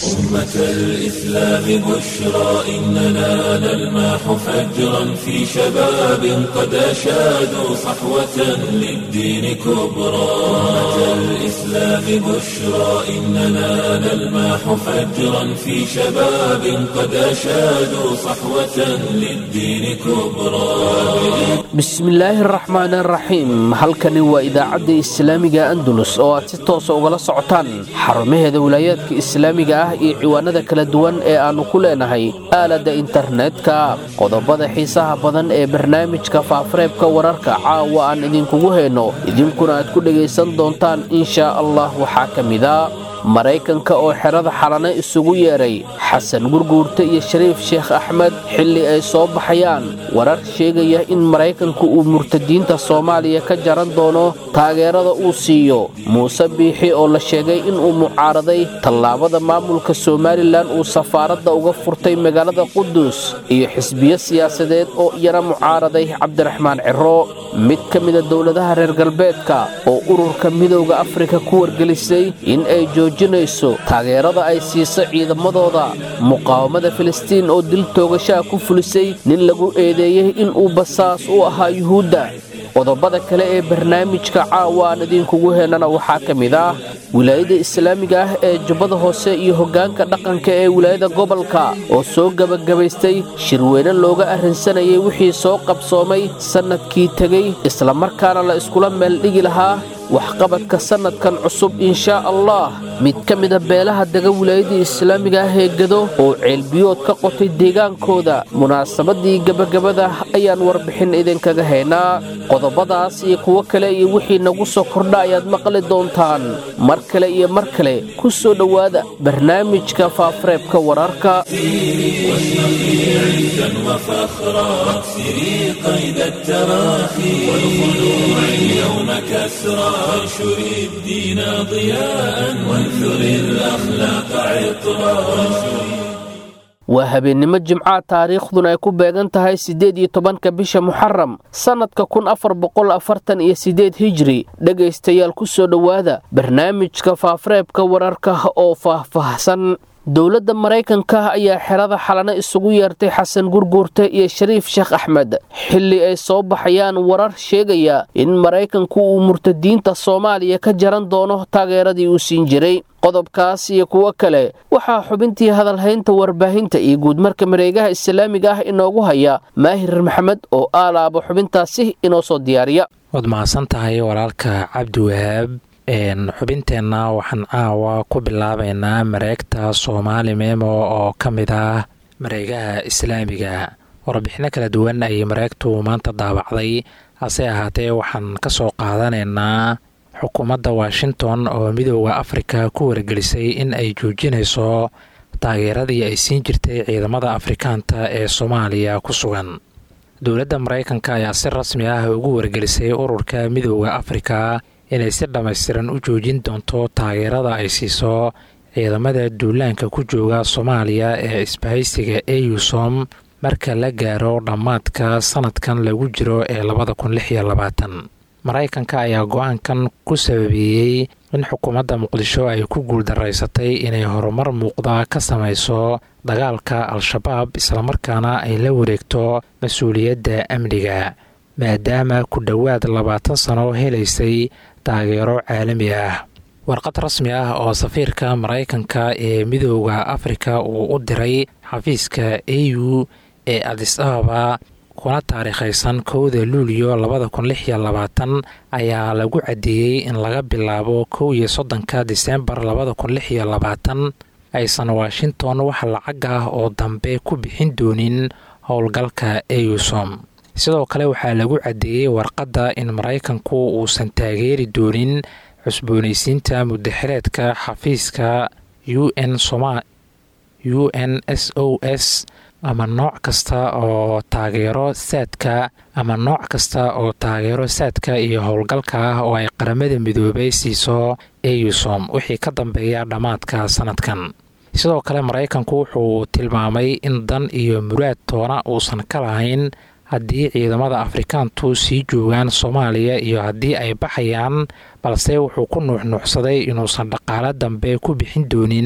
أمة الإسلام بشرى إننا نلمح فجرا في شباب قد أشادوا صحوة للدين كبرى أمة الإسلام بشرى إننا نلمح فجرا في شباب قد أشادوا صحوة للدين كبرى bismillaahi araxmaan araxiim halkani waa idaacadda islaamiga andalus oo aad si toosa ugala socotaan xarumaheeda wilaayaadka islaamiga ah iyo ciwaanada kala duwan ee aannu ku leenahay aaladda internetka qodobada xiisaha badan ee barnaamijka faafareebka wararka caawa aan idinkugu hayno idinkuna aad ku dhegaysan doontaan inshaa allah waxaa ka mida maraykanka oo xerada xalane isugu yeedhay xasan gurguurta iyo shariif sheekh axmed xilli ay soo baxayaan warar sheegaya in maraykanku uu murtadiinta soomaaliya ka jaran doono taageerada uu siiyo muuse biixi oo la sheegay inuu mucaaraday tallaabada maamulka somalilan uu safaaradda uga furtay magaalada qudus iyo xisbiyo siyaasadeed oo iyana mucaaraday cabdiraxmaan ciro mid ka mida dowladaha reer galbeedka oo ururka midowda afrika ku wargelisay in ay joojinayso taageerada ay siiso ciidamadooda muqaawamada filistiin oo dil toogashaha ku fulisay nin lagu eedeeyey inuu basaas u ahaa yuhuudda qodobada kale ee barnaamijka caawa aan idinkugu helana waxaa ka mid ah wilaayada islaamiga ah ee jubbada hoose iyo hoggaanka dhaqanka ee wilaayada gobolka oo soo gebagabaystay shirweyne looga arrinsanayay wixii soo qabsoomay sannadkii tegey islamarkaana la iskula meeldhigi lahaa waxqabadka sannadkan cusub inshaa allah mid ka mida beelaha dega wilaayadii islaamiga ah ee gado oo ceelbiyood ka qotay deegaankooda munaasabadii gebagabada ayaan warbixin idinkaga haynaa qodobadaas iyo kuwo kale iyo wixii nagu soo kordha ayaad maqli doontaan mar kale iyo mar kale ku soo dhowaada barnaamijka faafareebka wararka عزا وفخرا واكسري قيد التراخي والخلوع اليوم كسرا وانشري الدين ضياء وانثري الأخلاق عطرا waa habeennimo jimcaha taariikhduna ay ku beegan tahay siddeed iyo tobanka bisha muxaram sannadka kun afar boqol afartan iyo siddeed hijri dhegaystayaal ku soo dhowaada barnaamijka faafareebka wararka oo faahfaahsan dowladda maraykanka ayaa xerada xalane isugu yeertay xasan gurguurte iyo shariif sheekh axmed xilli ay soo baxayaan warar sheegaya in maraykanku uu murtadiinta soomaaliya ka jaran doono taageeradii uu siin jiray qodobkaas iyo kuwo kale waxaa xubintii hadalhaynta warbaahinta iyo guudmarka mareegaha islaamiga ah inoogu haya maahir maxamed oo aalaaba xubintaasi inoo soo diyaariya waad mahadsan tahay walaalka cabdiwahaab xubinteenna waxaan caawa ku bilaabaynaa mareegta soomaali memo oo ka mid ah mareegaha islaamiga warbixino kala duwan ayay mareegtu maanta daabacday hase ahaatee waxaan ka soo qaadanaynaa xukuumadda washington oo midooda afrika ku wargelisay in ay joojinayso taageeradii ay siin jirtay ciidamada afrikaanta ee soomaaliya ku sugan dowladda maraykanka ayaa si rasmi ah ugu wargelisay ururka midooda afrika inay si dhammaystiran u joojin doonto taageerada ay siiso ciidamada duulaanka ku jooga soomaaliya ee isbahaysiga eusom marka la gaaro dhammaadka sanadkan lagu jiro ee labada kun lix iyo labaatan maraykanka ayaa go-aankan ku sababeeyey in xukuumadda muqdisho ay ku guuldaraysatay inay horumar muuqda ka samayso dagaalka al-shabaab islamarkaana ay la wareegto mas-uuliyadda amniga maadaama ku dhowaad labaatan sano helaysay taageero caalami ah warqad rasmi ah oo safiirka maraykanka ee midooda afrika uu u diray xafiiska a u ee adis ababa kuna taariikhaysan kowda luuliyo labada kun lix iyo labaatan ayaa lagu caddeeyey in laga bilaabo kow iyo soddonka diseembar labada kun lix iyo labaatan aysan washington wax lacag ah oo dambe ku bixin doonin howlgalka eusom sidoo kale waxaa lagu caddeeyey warqadda in maraykanku uusan taageeri doonin cusboonaysiinta mudaxireedka xafiiska u n u n s o s ama nooc kasta oo taageero saadka ama nooc kasta oo taageero saadka iyo howlgalka ah oo ay qaramada midoobay siiso eusom wixii ka dambeeya dhammaadka sanadkan sidoo kale maraykanku wuxuu tilmaamay in dan iyo muraad toona uusan ka lahayn haddii ciidamada afrikaantu sii joogaan soomaaliya iyo haddii ay baxayaan balse wuxuu ku nuuxnuuxsaday inuusan dhaqaalo dambe ku bixin doonin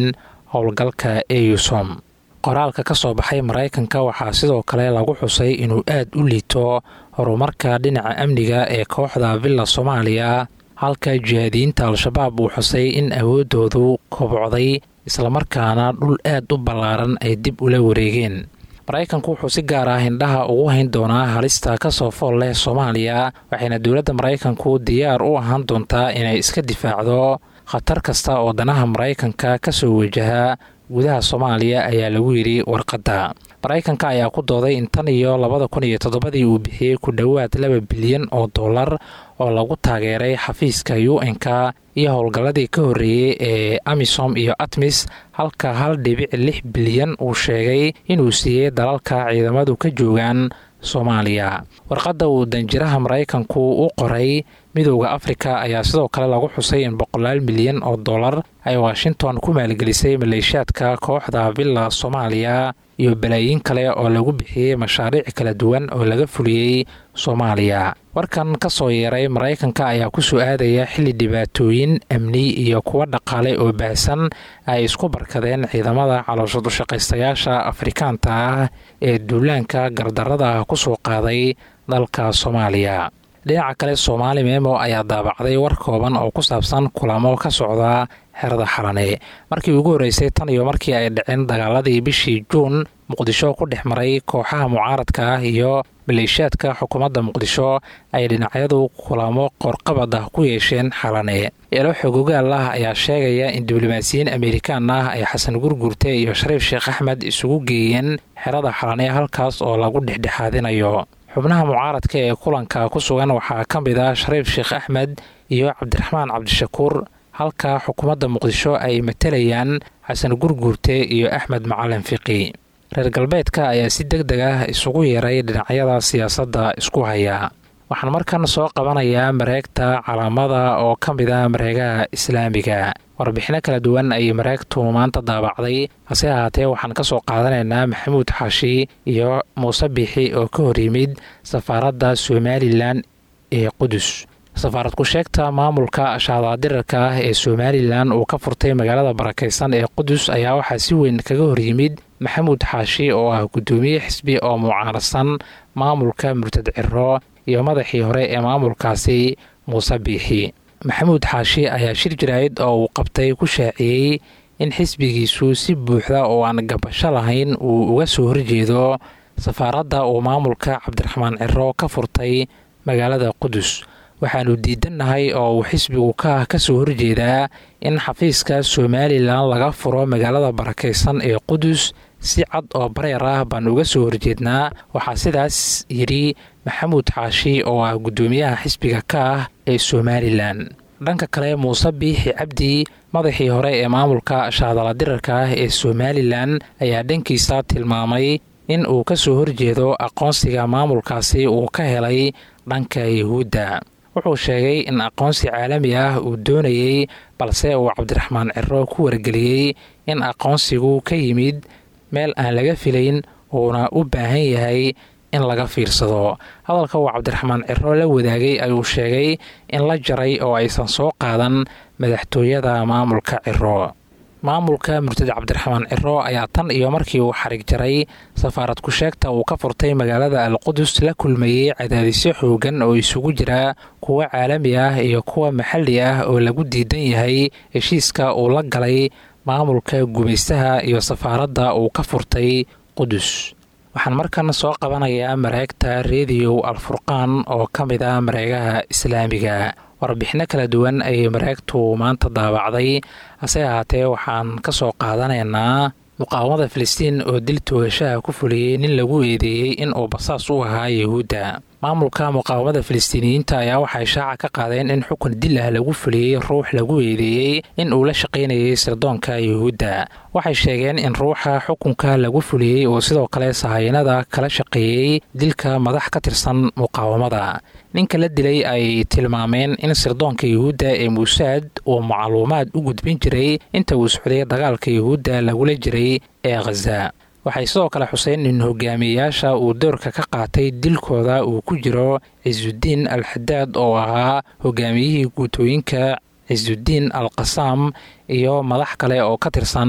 howlgalka eusom qoraalka ka soo baxay maraykanka waxaa sidoo kale lagu xusay inuu aad u liito horumarka dhinaca amniga ee kooxda villa soomaaliya halka jihaadiyiinta al-shabaab uu xusay in awooddoodu kobocday islamarkaana dhul aad u ballaaran ay dib ula wareegeen maraykanku wuxuu si gaar ah indhaha ugu hayn doonaa halista ka soo fool leh soomaaliya waxayna dowladda maraykanku diyaar u ahaan doontaa inay iska difaacdo khatar kasta oo danaha maraykanka ka soo wajaha gudaha soomaaliya ayaa lagu yidhi warqadda maraykanka ayaa ku dooday in tan iyo labada kun iyo toddobadii uu bixiyey ku dhowaad laba bilyan oo dollar oo lagu taageeray xafiiska u n-ka iyo howlgalladii ka horreeyey ee amisom iyo atmis halka hal dhibic lix bilyan uu sheegay inuu siiyey dalalka ciidamadu ka joogaan soomaaliya warqadda uu danjiraha maraykanku u qoray midowda afrika ayaa sidoo kale lagu xusay in boqolaal milyan oo dollar ay washington ku maalgelisay maleeshiyaadka kooxda villa soomaaliya iyo balaayiin kale oo lagu bixiyey mashaariic kala duwan oo laga fuliyey soomaaliya warkan ka soo yeeray maraykanka ayaa ku soo aadaya xilli dhibaatooyin amni iyo kuwa dhaqaale oo baahsan ay isku barkadeen ciidamada calooshadu-shaqaystayaasha afrikaanta ah ee duulaanka gardarada ku soo qaaday dalka soomaaliya dhinaca kale soomaali meemo ayaa daabacday war kooban oo ku saabsan kulamo ka socda xerada xalane markii ugu horreysay tan iyo markii ay dhaceen dagaaladii bishii juun muqdisho ku dhex maray kooxaha mucaaradka ah iyo maleeshiyaadka xukuumadda muqdisho ay dhinacyadu kulamo qorqabad ah ku yeesheen xalane eelo xogogaal ah ayaa sheegaya in diblomaasiyiin amerikaan ah ay xasan gurgurte iyo shariif sheekh axmed isugu geeyeen xerada xalane halkaas oo lagu dhexdhexaadinayo xubnaha mucaaradka ee kulanka ku sugan waxaa ka mid ah shariif sheekh axmed iyo cabdiraxmaan cabdishakuur halka xukuumadda muqdisho ay matalayaan xasan gurguurte iyo axmed macalin fiqi reer galbeedka ayaa si deg deg ah isugu yeeray dhinacyada siyaasadda isku haya waxaan markan soo qabanayaa mareegta calaamada oo ka mid ah mareegaha islaamiga warbixino kala duwan ayay mareegtu maanta daabacday hase ahaatee waxaan ka soo qaadanaynaa maxamuud xaashi iyo muuse biixi oo ka hor yimid safaaradda somalilan ee qudus safaarad ku-sheegta maamulka shaadaadirarka ah ee somalilan uu ka furtay magaalada barakaysan ee qudus ayaa waxaa si weyn kaga horyimid maxamuud xaashi oo ah guddoomiye xisbi oo mucaaradsan maamulka murtad ciro iyo madaxii hore ee maamulkaasi muuse biixi maxamuud xaashi ayaa shir jaraa'id oo uu qabtay ku shaaciyey in xisbigiisu si buuxda oo aan gabasho lahayn uu uga soo horjeedo safaaradda uu maamulka cabdiraxmaan ciro ka furtay magaalada qudus waxaanu diidannahay oo uu xisbigu ka ka soo horjeedaa in xafiiska somalilan laga furo magaalada barakaysan ee qudus si cad oo bareer ah baan uga soo horjeednaa waxaa sidaas yidhi maxamuud xaashi oo ah guddoomiyaha xisbiga ka ah ee somalilan dhanka kale muuse biixi cabdi madaxii hore ee maamulka shaadaladirarka ah ee somalilan ayaa dhankiisa tilmaamay in uu ka soo horjeedo aqoonsiga maamulkaasi uu ka helay dhanka yuhuudda wuxuu sheegay in aqoonsi caalami ah uu doonayey balse uu cabdiraxmaan ciro ku wargeliyey in aqoonsigu ka yimid meel aan laga filayn uuna u baahan yahay in laga fiirsado hadalka uu cabdiraxmaan ciro la wadaagay ayuu sheegay in la jaray oo aysan soo qaadan madaxtooyada maamulka ciro maamulka murtad cabdiraxmaan ciro ayaa tan iyo markii uu xarig jaray safaarad ku-sheegta uu ka furtay magaalada alqudus la kulmayey cadaadisyo xoogan oo isugu jira kuwa caalami ah iyo kuwa maxalli ah oo lagu diidan yahay heshiiska uu la galay maamulka gumaystaha iyo safaaradda uu ka furtay qudus waxaan markan soo qabanayaa mareegta rediyo alfurqaan oo ka mid ah mareegaha islaamiga warbixino kala duwan ayay mareegtu maanta daabacday hase ahaatee waxaan ka soo qaadanaynaa muqaawamada filistiin oo dil toogashaha ku fuliyey nin lagu eedeeyey in uu basaas u ahaa yuhuudda maamulka muqaawamada filistiiniyiinta ayaa waxay shaaca ka qaadeen in xukun dil ah lagu fuliyey ruux lagu eedeeyey in uu la shaqaynayay sirdoonka yuhuudda waxay sheegeen in ruuxa xukunka lagu fuliyey oo sidoo kale sahayanada kala shaqeeyey dilka madax ka tirsan muqaawamada ninka la dilay ay tilmaameen in sirdoonka yuhuudda ee muusaad uu macluumaad u gudbin jiray inta uu socday dagaalka yuhuudda lagula jiray ee khaza waxay sidoo kale xuseen in hogaamiyeyaasha uu doorka ka qaatay dilkooda uu ku jiro cisudiin al xadaad oo ahaa hogaamiyihii guutooyinka cisudiin al qasaam iyo madax kale oo ka tirsan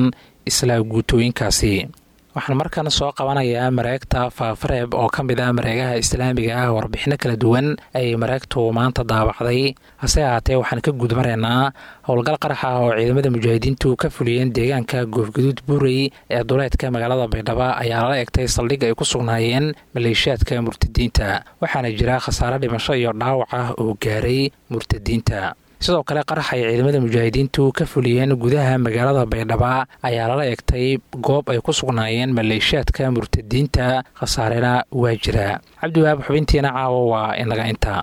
isla guutooyinkaasi waxaan markan soo qabanayaa mareegta faafareeb oo ka mid ah mareegaha islaamiga ah warbixino kala duwan ayay mareegtu maanta daabacday hase ahaatee waxaan ka gudmaraynaa howlgal qarax ah oo ciidamada mujaahidiintu ka fuliyeen deegaanka goofgaduud buurey ee duleedka magaalada baydhabo ayaa lala egtay saldhig ay ku sugnaayeen maleeshiyaadka murtadiinta waxaana jira khasaare dhimasho iyo dhaawac ah oo gaaray murtadiinta sidoo kale qarax ay ciidamada mujaahidiintu ka fuliyeen gudaha magaalada baydhaba ayaa lala egtay goob ay ku sugnaayeen maleeshiyaadka murtadiinta khasaarena waa jira cabdiwahaab xubintiina caawo waa inaga inta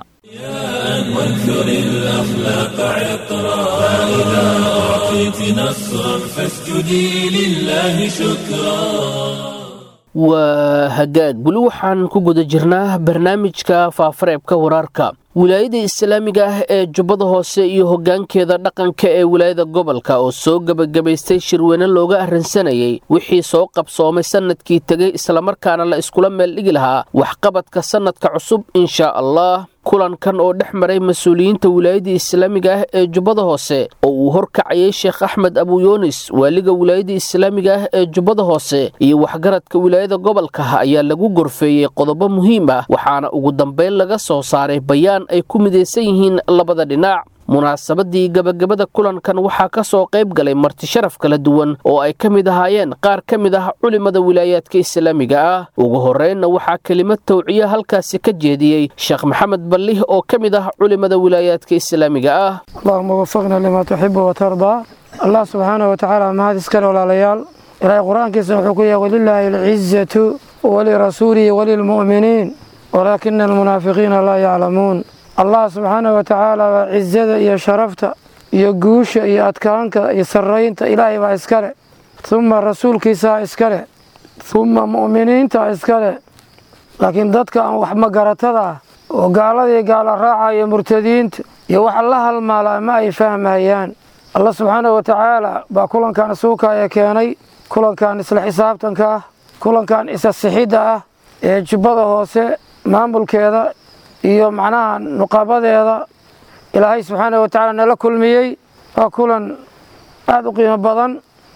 وانثر الأخلاق عطرا فإذا أعطيت نصرا فاسجدي لله شكرا waa hagaag weli waxaan ku guda jirnaa barnaamijka faafareebka waraarka wilaayada islaamiga ah ee jubbada hoose iyo hoggaankeeda dhaqanka ee wilaayada gobolka oo soo gebagabaystay shirweyne looga arransanayay wixii soo qabsoomay sannadkii tegay islamarkaana la iskula meeldhigi lahaa waxqabadka sannadka cusub inshaa allah kulankan oo dhex maray mas-uuliyiinta wilaayadda islaamiga ah ee jubbada hoose oo uu horkacayay sheekh axmed abuyoonis waaliga wilaayadda islaamiga ah ee jubbada hoose iyo waxgaradka wilaayada gobolka ayaa lagu gorfeeyey qodobo muhiim ah waxaana ugu dambayn laga soo saaray bayaan ay ku midaysan yihiin labada dhinac munaasabadii gabagabada kulankan waxaa ka soo qayb galay marti sharaf kala duwan oo ay ka mid ahaayeen qaar ka mid ah culimada wilaayaadka islaamiga ah ugu horreynna waxaa kelimad tawciya halkaasi ka jeediyey sheekh maxamed ballih oo ka mid ah culimada wilaayaadka islaamiga ah allahuma wafaqna limaa tuxibu watardaa allah subxaana wa tacaala mahad iskale walaalayaal ilaahay qur-aankiisa wuxuu ku yahay walilaahi alcizatu walirasuulihi walilmu'miniin walaakina almunaafiqiina laa yaclamuun allah subxaana wa tacaala waa cizada iyo sharafta iyo guusha iyo adkaanka iyo sarraynta ilaahay baa iskale humma rasuulkiisaa iskale humma mu'miniinta iskale laakiin dadka aan wax magaratada ah oo gaaladii gaala raacaya murtadiinta iyo waxa la halmaalaa ma ay fahmayaan allah subxaana wa tacaala baa kulankan suukaya keenay kulankan isla xisaabtanka ah kulankan isa sixidda ah ee jubbada hoose maamulkeeda iyo macnaha nuqabadeeda ilaahay subxaana wa tacaala nala kulmiyey waa kulan aada u qiimo badan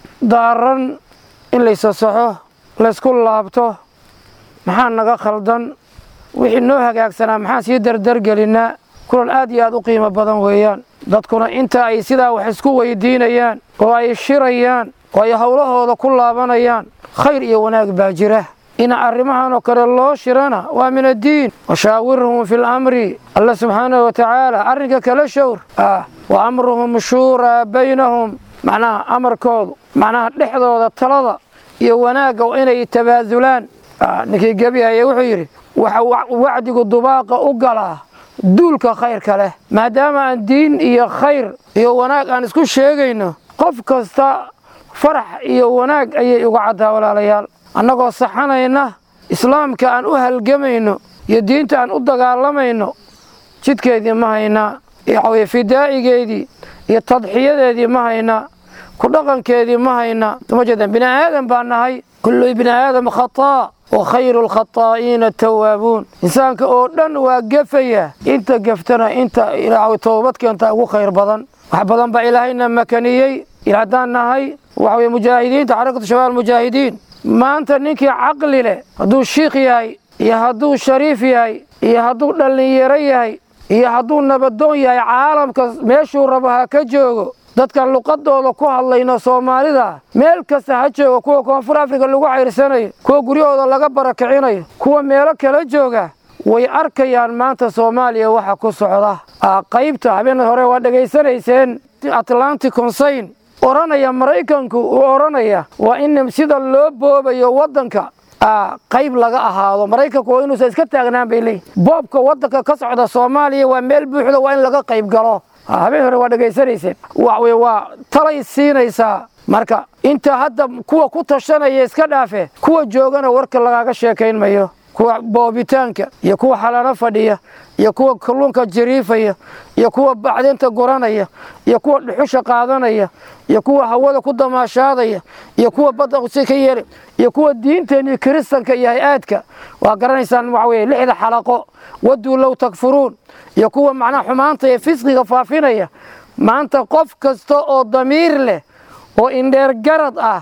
daaran in laysa saxo laysku laabto maxaa naga khaldan wixii noo hagaagsanaa maxaan sii dardargelinaa kulan aad iyo aad u qiimo badan weeyaan dadkuna inta ay sidaa wax isku weydiinayaan oo ay shirayaan oo ay howlahooda ku laabanayaan khayr iyo wanaag baa jira in arrimahan oo kale loo shirana waa min addiin washaawirhum fi lamri alla subxaanahu wa tacaala arrinka kala showr ah wa amruhum shuuraa baynahum macnaha amarkoodu macnaha dhexdooda talada iyo wanaagga inay tabaasulaan ninkii gebihaya wuxuu yidhi waxa wacdigu dubaaqa u galaa duulka khayrka leh maadaama aan diin iyo khayr iyo wanaag aan isku sheegayno qof kasta farax iyo wanaag ayay uga caddaa walaalayaal annagoo saxanayna islaamka aan u halgamayno iyo diinta aan u dagaalamayno jidkeedii ma haynaa waxaweye fidaa'igeedii iyo tadxiyadeedii ma haynaa ku dhaqankeedii ma haynaa uma jeedaan bini aadan baa nahay kullu bini aadam khataa wa khayru lkhataa'iina tawaabuun insaanka oo dhan waa gefaya inta geftana inta ilaa toobad keenta ugu khayr badan wax badan baa ilaahayna makaniyey haddaan nahay waxaweye mujaahidiinta xarakatu shabaab mujaahidiin maanta ninkii caqli leh hadduu shiikh yahay iyo hadduu shariif yahay iyo hadduu dhallinyaro yahay iyo hadduu nabadoon yahay caalamka meeshuu rabo ha ka joogo dadkan luqadooda ku hadlayno soomaalida meel kasta ha joogo kuwa koonfur afrika lagu cayrsanayo kuwa guryahooda laga barakicinayo kuwa meelo kala jooga way arkayaan maanta soomaaliya waxa ku socda qaybta habeen hore waa dhegaysanayseen atlantic consayn odhanaya maraykanku uu odhanaya waa in sida loo boobayo waddanka qayb laga ahaado maraykanku waa inuusan iska taagnaan bay leeyihin boobka waddanka ka socda soomaaliya waa meel buuxda waa in laga qayb galo habeen hore waa dhegaysanayseen waxwey waa talay siinaysaa marka inta hadda kuwa ku tashanaya iska dhaafe kuwa joogana warka lagaaga sheekayn mayo kuwa boobitaanka iyo kuwa xalano fadhiya iyo kuwa kalluunka jariifaya iyo kuwa bacdinta guranaya iyo kuwa dhuxusha qaadanaya iyo kuwa hawada ku damaashaadaya iyo kuwa badda si ka yeelay iyo kuwa diinteenii kiristanka iyo hay-aadka waa garanaysaan waxa weye lixda xalaqo waduu low takfuruun iyo kuwa macnaha xumaanta iyo fisqiga faafinaya maanta qof kasta oo damiir leh oo indheer garad ah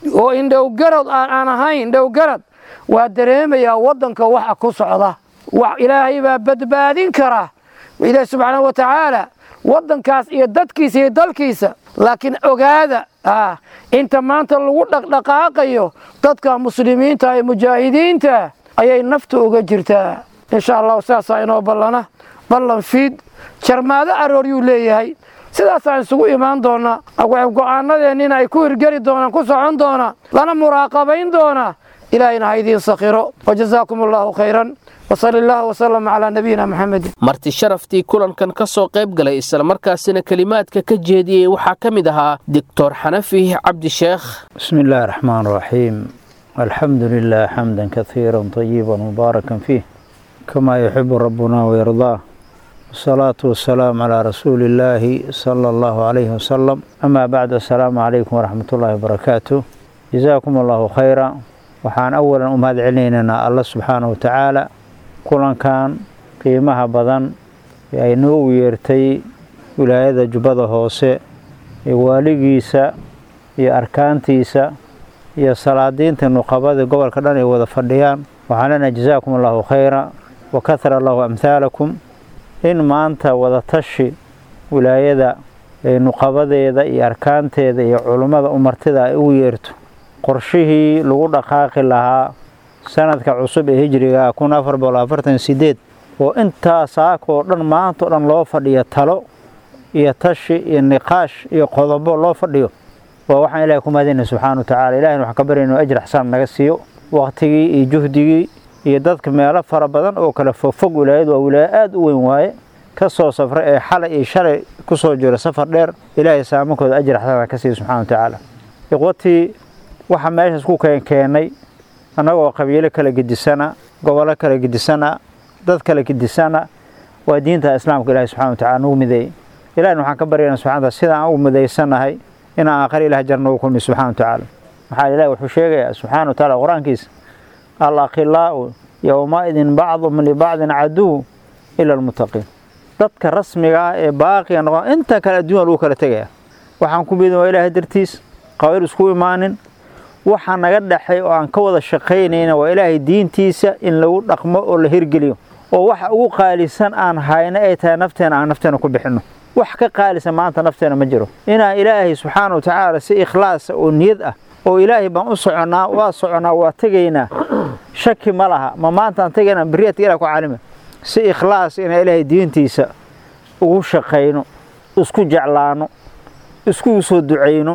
oo indhowgarad aan ahayn indhowgarad waa dareemayaa waddanka waxa ku socda ilaahay baa badbaadin kara ilaahi subxaanahu wa tacaala waddankaas iyo dadkiisa iyo dalkiisa laakiin ogaada inta maanta lagu dhaqdhaqaaqayo dadka muslimiinta ee mujaahidiinta ayay nafta uga jirtaa insha allahu saasaa inoo ballana ballan fiid jarmaado arooryuu leeyahay sidaasaan isugu imaan doonaa go-aanadeenniina ay ku hirgeli doonaan ku socon doonaa lana muraaqabayn doonaa ilaahayna ha idiin sakhiro wajazaakum allahu khayran wsal allah wslm calaa nabiyina maxamedin marti sharaftii kulankan ka soo qayb galay islamarkaasina kelimaadka ka jeediyey waxaa ka mid ahaa doctor xanafi cabdisheekh bismi illaahi raxmaan raxiim alxamdu lilah xamda kaiira طayiba mubaarakan fiih kama yuxibu rabbuna wayardaa wsalaatu wasalaamu calaa rasuuli illaahi sala allahu calayhi wasalam amaa bacd assalaamu calaykum waraxmat ullaahi wabarakaatu jazaakum allahu khayra waxaan awalan u mahad celinaynaa alla subxaana wa tacaala kulankan qiimaha badan ee ay noo u yeertay wilaayada jubbada hoose ee waaligiisa iyo arkaantiisa iyo salaadiinta nuqabada gobolka dhan ay wada fadhiyaan waxaan leenahay jazaakum allahu khayra wa kahara allahu amhaalakum in maanta wadatashi wilaayada ee nuqabadeeda iyo arkaanteeda iyo culummada umartida ay ugu yeerto qorshihii lagu dhaqaaqi lahaa sanadka cusub ee hijriga kun afar boqol afartan sideed oo intaa saakoo dhan maanta o dhan loo fadhiyo talo iyo tashi iyo niqaash iyo qodobo loo fadhiyo waa waxaan ilahay ku mahadinay subxaana wa tacala ilahina waxaan ka barya inuu ajir xasaan naga siiyo waqtigii iyo juhdigii iyo dadka meelo fara badan oo kale fogfog wilaayadu waa wilaayo aada u weyn waaye ka soo safray ee xalay iyo shalay ku soo jira safar dheer ilaahay saamankooda ajir xasaan ka siiyo subxana wa tacaala ikhwatii waxaa meeshaas ku keenkeenay annagoo qabiilo kala gedisana gobollo kala gedisana dad kala gedisana waa diinta islaamka ilahi subxana wa tacala nagu mideeyey ilahina waxaan ka baryana subxana wataala sida aan ugu midaysanahay inaan aakhari ilaah jar noogu kulmi subxana wa tacaala maxaa ilahi wuxuu sheegayaa subxaana wa tacaala qur-aankiisa al akhilaa'u yowmaidin bacdum libacdin caduw ila almuttaqiin dadka rasmiga ah ee baaqiga noqon inta kale adduunya lagu kala tegaya waxaan ku midin waa ilaahay dartiis qabayl isku imaanin waxa naga dhexay oo aan ka wada shaqaynayna waa ilaahay diintiisa in lagu dhaqmo oo la hirgeliyo oo waxa ugu qaalisan aan hayno ay tahay nafteena aan nafteena ku bixinno wax ka qaalisan maanta nafteena ma jiro inaan ilaahay subxaana wa tacaala si ikhlaasa oo niyad ah oo ilaahay baan u soconnaa waa soconnaa waa tegaynaa shaki ma laha ma maantaan tegaynaa beriyadka ilah ku caalima si ikhlaas inaan ilaahay diintiisa ugu shaqayno isku jeclaano iskugu soo ducayno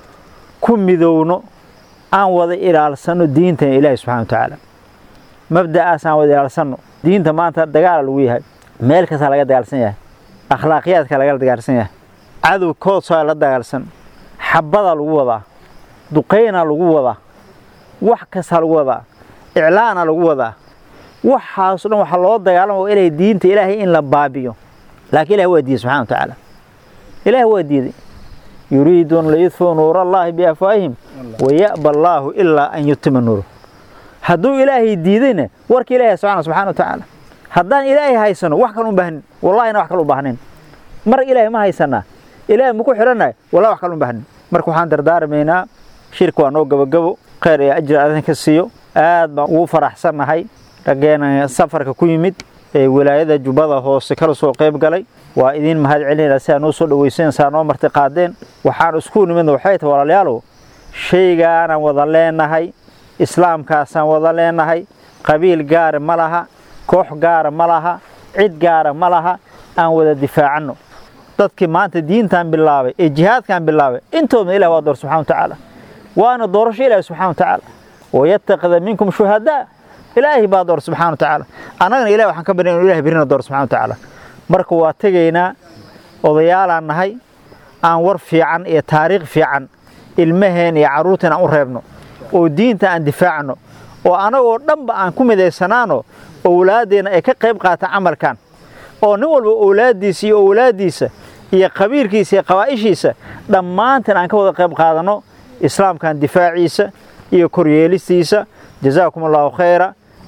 ku midowno aan wada ilaalsanno diintana ilaahi subxana wa tacaala mabda'aas aan wada ilaalsanno diinta maanta dagaala lagu yahay meel kastaa laga dagaalsan yahay akhlaaqiyaadka laga dagaalsan yahay cadow koodsaa la dagaalsan xabadaa lagu wadaa duqaynaa lagu wadaa wax kastaa lagu wadaa iclaana lagu wadaa waxaaso dhan waxaa loo dagaalama waa ilaahay diinta ilaahay in la baabiyo laakiin ilahi waa diiday subxana wa tacaala ilahi waa diiday yuriiduuna layudfuu nuura allaahi biafwaahihim waya'ba allaahu ilaa an yutima nuuru hadduu ilaahay diidayna warka ilahay socona subxana wa tacaala haddaan ilaahay haysano wax kale u baahnin wallahina wax kale u baahnayn mar ilaahay ma haysanaa ilaahay maku xidhannahay wallahi wax kale u baahnin marka waxaan dardaarmaynaa shirka waa noo gabogabo khayr iyo ajir adan ka siiyo aad baan ugu faraxsannahay raggeena safarka ku yimid ee wilaayada jubbada hoose kala soo qayb galay waa idiin mahad celinayna si aa noo soo dhawaysan saa noo marti qaadeen waxaan isku nimidna waxay tahay walaalayaalow shaygaanaan wada leenahay islaamkaasaan wada leenahay qabiil gaara ma laha koox gaara ma laha cid gaara ma laha aan wada difaacanno dadkii maanta diintan bilaabay ee jihaadkan bilaabay intoodna ilah waa door subxana wa tacaala waana doorasho ilahi subxana wa tacaala wayatakida minkum shuhadaa ilaahay baa door subxana wa tacaala annagana ilahi waxaan ka barya inu ilahay birina door subxana wa tacaala marka waa tegaynaa odayaalaan nahay aan war fiican iyo taariikh fiican ilmaheen iyo carruurteen aan u reebno oo diinta aan difaacno oo anagoo dhanba aan ku midaysanaano owlaaddeenna ay ka qayb qaataan camalkan oo nin walba owlaaddiisa iyo owlaaddiisa iyo qabiilkiisa iyo qabaa'ishiisa dhammaanteen aan ka wada qayb qaadanno islaamkan difaaciisa iyo koryeelistiisa jazaakum allahu khayra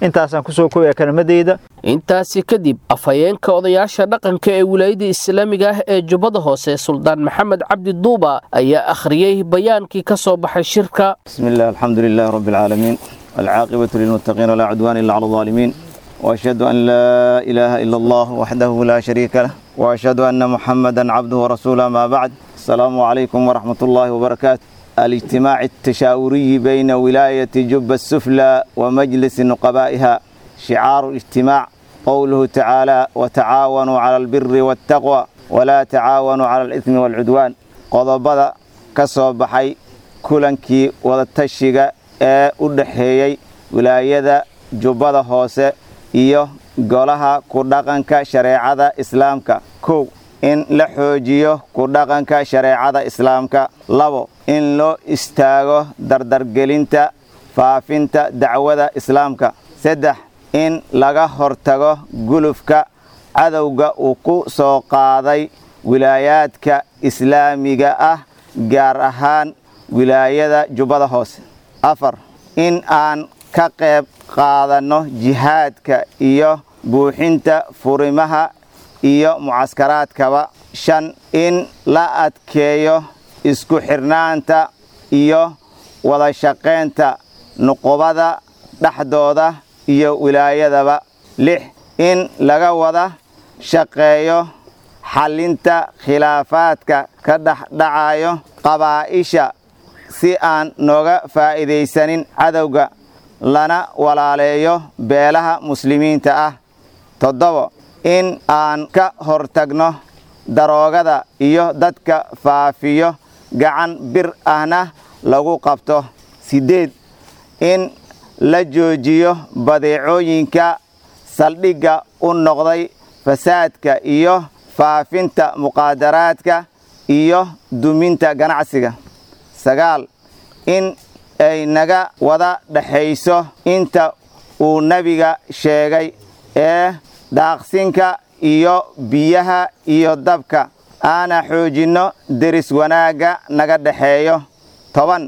intaasaan kusoo koobaya kelmadeyda intaasi kadib afhayeenka odayaasha dhaqanka ee wilaayada islaamiga ah ee jubbada hoose suldaan maxamed cabdi duuba ayaa akhriyey bayaankii ka soo baxay shirka بسم الله الحمد لله رب العالمين العاقبة للمتقين ولا عدوان إلا على الظالمين وأشهد أن لا إله إلا الله وحده لا شريك له وأشهد أن محمدا عبده ورسوله ما بعد السلام عليكم ورحمة الله وبركاته الاجتماع التشاوري بين ولاية جب السفلى ومجلس نقبائها شعار الاجتماع قوله تعالى وتعاونوا على البر والتقوى ولا تعاونوا على الإثم والعدوان قضبض كسب حي kulankii wadatashiga ee u dhaxeeyey wilaayada jubbada hoose iyo golaha ku dhaqanka shareecada islaamka kow in la xoojiyo ku dhaqanka shareecada islaamka labo in loo istaago dardargelinta faafinta dacwada islaamka saddex in laga hortago gulufka cadowga uu ku soo qaaday wilaayaadka islaamiga ah gaar ahaan wilaayada jubbada hoose afar in aan ka qayb qaadanno jihaadka iyo buuxinta furimaha iyo mucaskaraadkaba shan in la adkeeyo isku xirnaanta iyo wada shaqaynta nuqubada dhexdooda iyo wilaayadaba lix in laga wada shaqeeyo xallinta khilaafaadka ka dhexdhacayo qabaa'isha si aan nooga faa'iidaysanin cadowga lana walaaleeyo beelaha muslimiinta ah toddobo in aan ka hortagno daroogada iyo dadka faafiyo gacan bir ahna lagu qabto siddeed in la joojiyo badeecooyinka saldhigga u noqday fasaadka iyo faafinta muqaadaraadka iyo duminta ganacsiga sagaal in ay naga wada dhexayso inta uu nebiga sheegay ee daaqsinka iyo biyaha iyo dabka aana xoojinno deris wanaagga naga dhexeeyo toban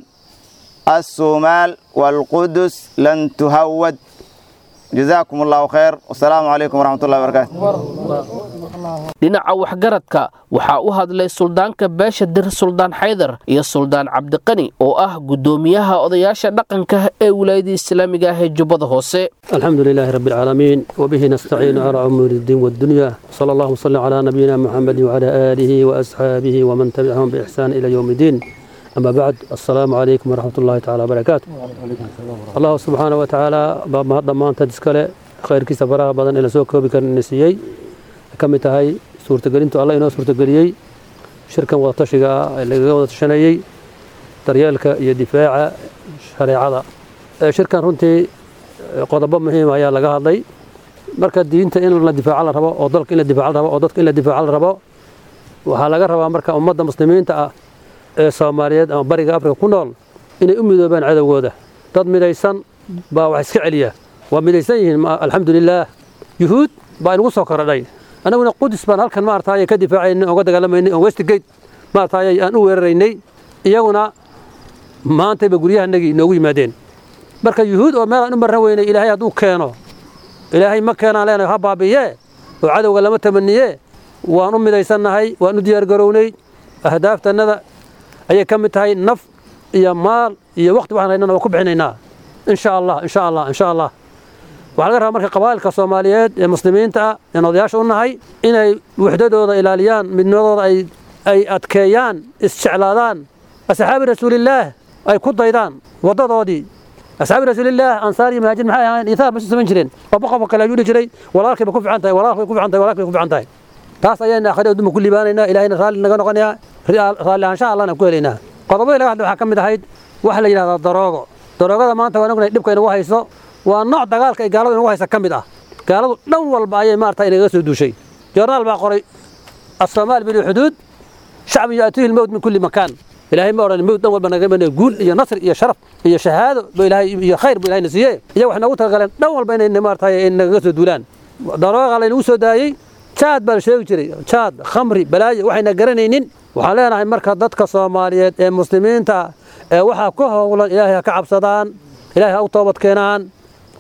assumaal waalqudus lan tuhawad jazaakum allahu khayr wasalaamu calaykum waraxmat ullahi wabarakaatu dhinaca waxgaradka waxaa u hadlay suldaanka beesha dir suldaan xaydar iyo suldaan cabdiqani oo ah guddoomiyaha odayaasha dhaqanka ee wilaayada islaamiga ah ee jubbada hoose الحمد لله رب العالمين وبه نستعين على أمور الدين والدنيا صلى الله وسلم على نبينا محمد وعلى آله وأصحابه ومن تبعهم بإحسان إلى يوم الدين أما بعد السلام عليكم ورحمة الله تعالى وبركاته الله سبحانه وتعالى باب هذا ما أنت تسكله خير كيس براء بدن إلى سوق بكر النسيي كم تهاي سورة قرينتو الله إنه سورة قريي شركة وطشقة اللي قوة الشنايي تريالك يدفاع شريعة شركة رنتي qodobo muhiim ayaa laga hadlay marka diinta in la difaaco la rabo oo dalka in la difaaco la rabo oo dadka in la difaaco la rabo waxaa laga rabaa marka ummadda muslimiinta ah ee soomaaliyeed ama bariga afrika ku nool inay u midoobaan cadowgooda dad midaysan baa wax iska celiya waa midaysan yihiin alxamdulilaah yuhuud baa inagu soo korodhay annaguna qudus baan halkan maartaay ka difaacaynay oga dagaalamaynay oo westgate maartaay aan u weeraraynay iyaguna maantayba guryahanagii inoogu yimaadeen marka yuhuud oo meel aan u marran weynay ilaahay hadduu keeno ilaahay ma keenaan leenahay ha baabi'yee oo cadowga lama tamaniye waan u midaysannahay waan u diyaargarownay ahdaaftanada ayay ka mid tahay naf iyo maal iyo waqti waxaan haynana waan ku bixinaynaa insha allah insha allah insha allah waxaa laga rabaa marka qabaa'ilka soomaaliyeed ee muslimiinta ah een odayaasha u nahay inay wuxdadooda ilaaliyaan midnimadooda ay ay adkeeyaan isjeclaadaan asxaabi rasuulillaah ay ku daydaan waddadoodii asxaabi rasuulillaah ansaar iyo muhaajir maxay ahaayeen iisaar ma samayn jireen qofba qofka kale ayuu dhihi jiray walaalkay ba ku fiican tahay walaalkay ku fiican tahay walaalkay ku fiican tahay taas ayayna akhri adduunka ku liibaanaynaa ilaahayna raalli naga noqonayaa raalli ahaanshaha allahna ku helaynaa qodobadii laga hadlay waxaa ka mid ahayd waxa la yidhahdaa daroogo daroogada maanta waan ognahay dhibka inagu hayso waa nooc dagaalka ay gaaladu inagu haysa ka mid ah gaaladu dhan walba ayay maarata inagaga soo duushay jornaal baa qoray asoomaali bilxuduud shacbi yaatihi lmowt min kulli makaan ilaahay ma odhan mowt dhan walba naga imanaya guul iyo nasr iyo sharaf iyo shahaado ba ilaahay iyo khayr bu ilahayna siiye iyaga wax noogu talagaleen dhan walba inay maarataay nagaga soo duulaan darooga laynagu soo daayey jaad baa la sheegi jiray jaad khamri balaayo waxayna garanaynin waxaan leenahay marka dadka soomaaliyeed ee muslimiinta ee waxaa ku howlan ilaahay ha ka cabsadaan ilaahay ha u toobad keenaan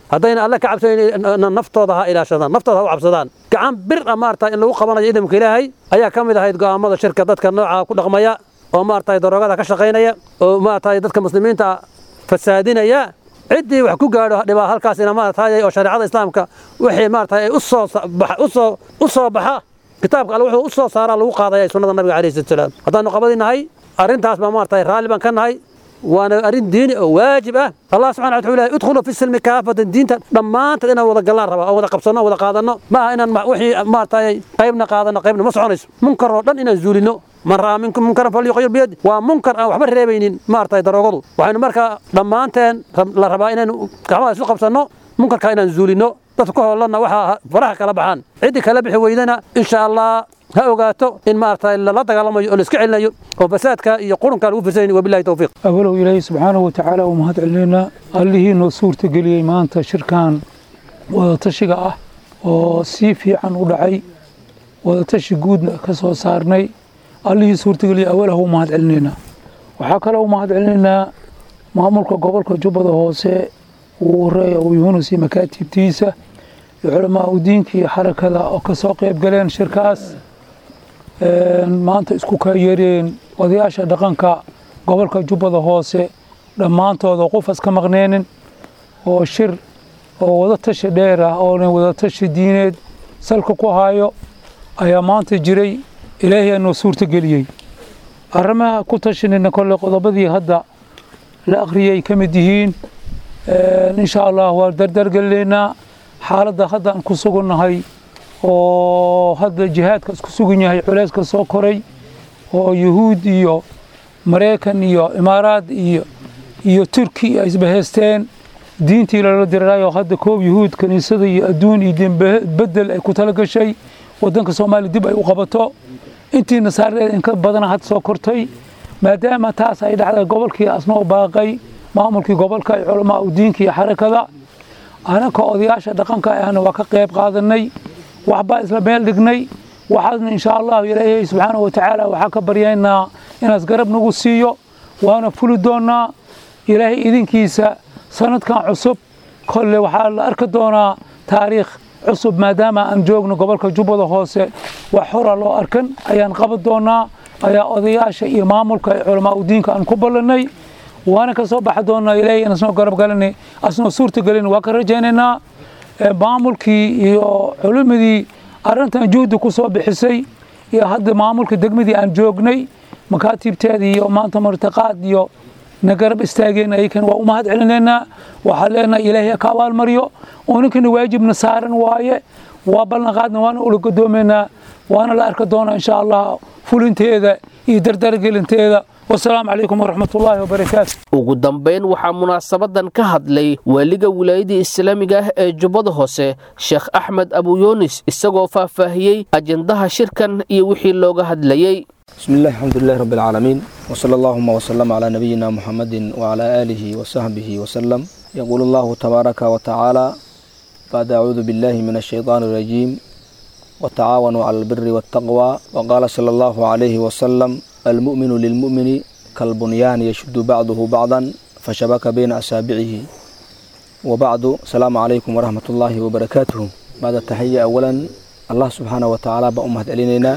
haddayna alle ka cabsanayn naftooda ha ilaashadaan naftooda ha u cabsadaan gacan bir ah maarata in lagu qabanayo ciidamka ilaahay ayaa ka mid ahayd go'aamada shirka dadka nooca ku dhaqmaya oo maarata daroogada ka shaqaynaya oo maarata dadka muslimiinta fasaadinaya ciddii wax ku gaadho dhibaa halkaasina maarata oo shareecada islaamka wixii maarata ay u soo usoo u soo baxa kitaabka alle wuxuu u soo saaraa lagu qaadaya sunnada nabiga calayhi salatu salaam haddaanu qabadinahay arrintaas baa maarata raalli baan ka nahay waana arrin diini oo waajib ah allah subxana wuxuu leeyahay udkhulu fi silmi kaafatan diinta dhammaanteed inaan wada gallaan rabaa oo wada qabsanno oo wada qaadanno ma aha inaan wixii maaragtay qaybna qaadanno qaybna ma soconayso munkar oo dhan inaan zuulino man ra'a minkum munkaran falyuqayyir biyadi waa munkar aan waxba reebaynin maaragtay daroogadu waxaynu markaa dhammaanteen la rabaa inaynu gacmaha isu qabsanno munkarka inaan zuulino dadka ka hoolanna waxaa faraha kala baxaan ciddii kala bixi weydana insha allah ha ogaato in maaragtay lala dagaalamayo oo la iska celinayo oo fasaadka iyo qurunka lagu firsanayn wabillahi tawfiiq awalow ilaahay subxaanahu watacaala uu mahad celinaynaa allihii noo suurtageliyey maanta shirkan wadatashiga ah oo si fiican u dhacay wadatashi guudna ka soo saarnay allihii suurtageliyey awalah u mahad celinaynaa waxaa kaloo u mahad celinaynaa maamulka gobolka jubbada hoose uu horeeya uu yuunus iyo makaatibtiisa iyo culamaa u diinka iyo xarakada oo ka soo qayb galeen shirkaas maanta isku kaayeereen odayaasha dhaqanka gobolka jubbada hoose dhammaantooda qofas ka maqneenin oo shir oo wadatashi dheer ah oona wadatashi diineed salka ku haayo ayaa maanta jiray ilaahay noo suurtageliyey arrimaha ku tashinayna kolle qodobadii hadda la akhriyay ka mid yihiin insha allah waa dardargelineynaa xaaladda haddaan ku sugannahay oo hadda jihaadkaas ku sugan yahay culeyska soo koray oo yuhuud iyo maraykan iyo imaaraad iyo iyo turki ay isbahaysteen diintii lala diriraayoo hadda koob yuhuud kaniisada iyo adduun iyo diinbedel ay ku tala gashay waddanka soomaaliya dib ay u qabato intii nasaareed inka badana had soo kortay maadaama taas ay dhacday gobolkii asnoo baaqay maamulkii gobolka iyo culamaa u diinka iyo xarakada anaka odayaasha dhaqanka ahna waa ka qayb qaadanay waxbaa isla meel dhignay waxaasna insha allahu ilaahay subxaanahu watacaala waxaa ka baryaynaa inaas garab nagu siiyo waana fuli doonaa ilaahay idinkiisa sanadkan cusub kolle waxaa la arki doonaa taariikh cusub maadaama aan joogno gobolka jubbada hoose wax hora loo arkan ayaan qaban doonaa ayaa odayaasha iyo maamulka iyo culamaa u diinka aan ku ballanay waana ka soo baxi doonaa ilaahay inaan soo garab galanay asnoo suurta gelin waa ka rajaynaynaa maamulkii iyo culimadii arrintan juhdi ku soo bixisay iyo hadda maamulka degmadii aan joognay makaatiibteeda iyo maanta martiqaad iyo na garab istaageen ayakan waa u mahad celinaynaa waxaa leenahay ilaahay ka abaalmaryo oo ninkana waajibna saaran waaye waa ballanqaadna waana ula gadoomaynaa waana la arki doonaa insha allah fulinteeda iyo dardargelinteeda wasalaamu calaykum waraxmat ullaahi wabarakaatu ugu dambayn waxaa munaasabadan ka hadlay waaliga wilaayadii islaamiga ah ee jubbada hoose sheekh axmed abuyunis isagoo faahfaahiyey ajendaha shirkan iyo wixii looga hadlayey بسم الله الحمد لله رب العالمين وصلى اللهم وسلم على نبينا محمد وعلى آله وصحبه وسلم يقول الله تبارك وتعالى بعد أعوذ بالله من الشيطان الرجيم وتعاونوا على البر والتقوى وقال صلى الله عليه وسلم المؤمن للمؤمن كالبنيان يشد بعضه بعضا فشبك بين أصابعه وبعد السلام عليكم ورحمة الله وبركاته بعد التحية أولا الله سبحانه وتعالى بأمهد علينا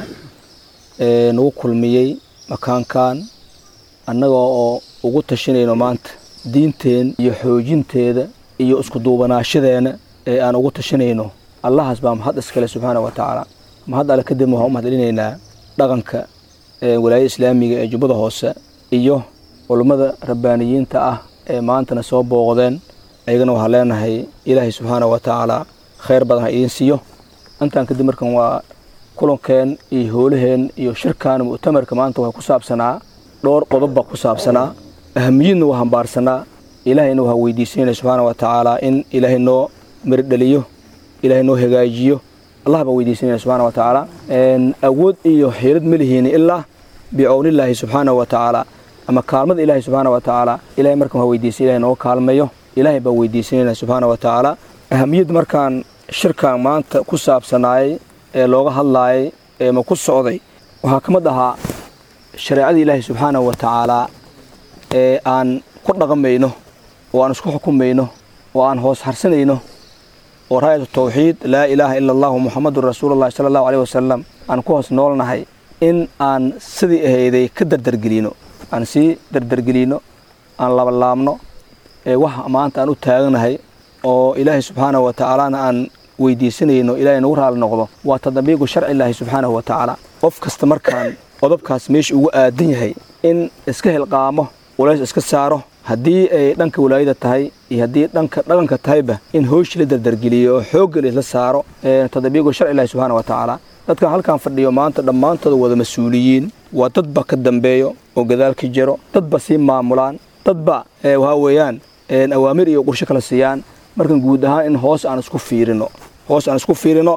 nagu kulmiyey makaankan annaga oo ugu tashanayno maanta diinteen iyo xoojinteeda iyo isku duubanaashadeena ee aan ugu tashanayno allahaas baa mahad iskale subxaana wa tacaala mahad alle kadib waxaan u mahadcelinaynaa dhaqanka walaayada islaamiga ee jubbada hoose iyo culummada rabbaaniyiinta ah ee maantana soo booqdeen ayagana waxaan leenahay ilaahay subxaana wa tacaala khayr badan ha idiin siiyo intaan kadib markan waa kulankeen iyo howlaheen iyo shirkan mu'tamarka maanta waxaa ku saabsanaa dhowr qodobba ku saabsanaa ahamiyadna waa hambaarsanaa ilaahayna waxaa weydiisanayna subxaana wa tacaala in ilaahay noo mirdhaliyo ilaahay noo hagaajiyo allah baa weydiisanayna subxaana wa tacaala awood iyo xiilad ma lihiin ilaa bicownillaahi subxaana wa tacaala ama kaalmada ilaahay subxaana wa tacaala ilahay markan waa weydiisay ilahay nooga kaalmeeyo ilaahay baa weydiisanayna subxaana wa tacaala ahamiyad markaan shirkan maanta ku saabsanaayay ee looga hadlaayay ee ma ku socday waxaa ka mid ahaa shareecadii ilaahay subxaanahu wa tacaalaa ee aan ku dhaqmayno oo aan isku xukumayno oo aan hoos harsanayno oo raayatu tawxiid laa ilaaha ila allahu muxamadun rasuulullahi sala allahu aleyh wasalam aan ku hoos noolnahay in aan sidii ahayday ka dardargelino aan sii dardargelino aan labalaabno ee waxa maanta aan u taaganahay oo ilaahay subxaanahu wa tacaalana aan weydiisanayno ilaahay nagu raali noqdo waa tadbiiqu sharci illaahi subxaanahu wa tacaala qof kasta markaan qodobkaas meesha ugu aadan yahay in iska hilqaamo walays iska saaro haddii ay dhanka walaayada tahay iyo haddii dhanka dhaqanka tahayba in hooshii la dardargeliyo oo xoogga laisla saaro tadbiiqu sharci illaahi subxaana wa tacaala dadkan halkan fadhiyo maanta dhammaantooda wada mas-uuliyiin waa dadba ka dambeeyo oo gadaalka jiro dadba sii maamulaan dadba waxaa weeyaan awaamir iyo qorshe kala siiyaan markan guud ahaan in hoos aan isku fiirino hoos aan isku fiirino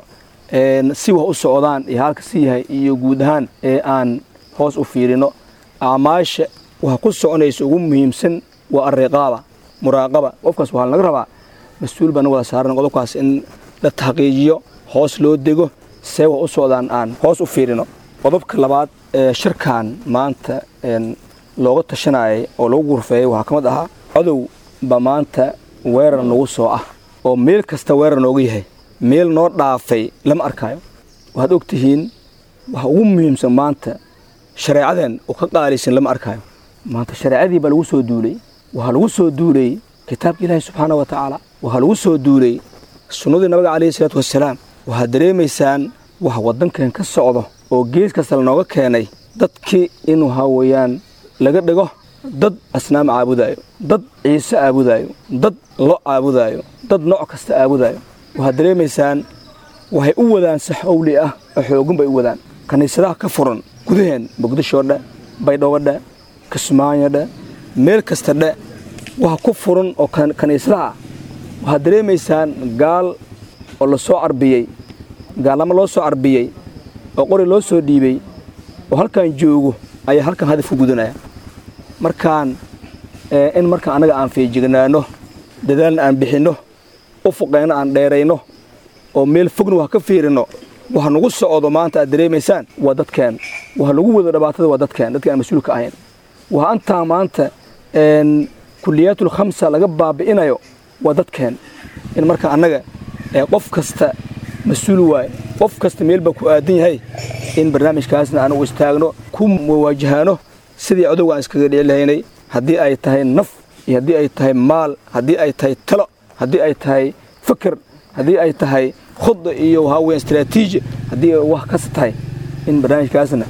si wax u socdaan iyo halka si yahay iyo guud ahaan aan hoos u fiirino acmaasha waxa ku soconaysa ugu muhiimsan waa ariqaaba muraaqaba qofkaas waxaa laga rabaa mas-uul baan wada saaran qodobkaas in la taxqiijiyo hoos loo dego see wax u socdaan aan hoos u fiirino qodobka labaad ee shirkan maanta looga tashanayay oo lagu gurfeeyey waxaa ka mid ahaa cadow ba maanta weerar nagu soo ah oo meel kasta weerar nooga yahay meel noo dhaafay lama arkaayo waxaad og tihiin waxa ugu muhiimsan maanta shareecadan oo ka qaalisan lama arkaayo maanta shareecadii baa lagu soo duulay waxaa lagu soo duulay kitaabka ilaahi subxaana wa tacaala waxaa lagu soo duulay sunnadii nabiga calayhi salaatu wassalaam waxaad dareemaysaan waxa waddankan ka socdo oo gees kasta lanooga keenay dadkii in waxaa weeyaan laga dhigo dad asnaam caabudaayo dad ciise caabudaayo dad lo caabudaayo dad nooc kasta caabudaayo waxaad dareemaysaan waxay u wadaan si xawli ah oo xoogan bay u wadaan kiniisadaha ka furan gudaheen muqdisho dhe baydhabo dhe kismaayo dhe meel kasta dhe waxa ku furan oo kiniisadaha waxaad dareemaysaan gaal oo la soo carbiyey gaalnamo loo soo carbiyey oo qori loo soo dhiibey oo halkan joogo ayaa halkan hadaf ku gudanaya markaan in markaan annaga aan feejignaano dadaalna aan bixinno ufuqeenna aan dheerayno oo meel fogna wax ka fiirino waxa nagu socdo maanta aad dareemaysaan waa dadkeen waxa lagu wado dhibaatada waa dadkeen dadki aan mas-uulka ahayn waxa antaa maanta kuliyaatul khamsa laga baabi'inayo waa dadkeen in marka annaga qof kasta mas-uul waaye qof kasta meel baa ku aadan yahay in barnaamijkaasna aan u istaagno ku waajahaano sidii cadowga aan iskaga dhici lahaynay haddii ay tahay naf iyo haddii ay tahay maal haddii ay tahay talo haddii ay tahay fikir haddii ay tahay khudda iyo waxaa weya istraatiiji haddii ay wax kasta tahay in barnaamijkaasna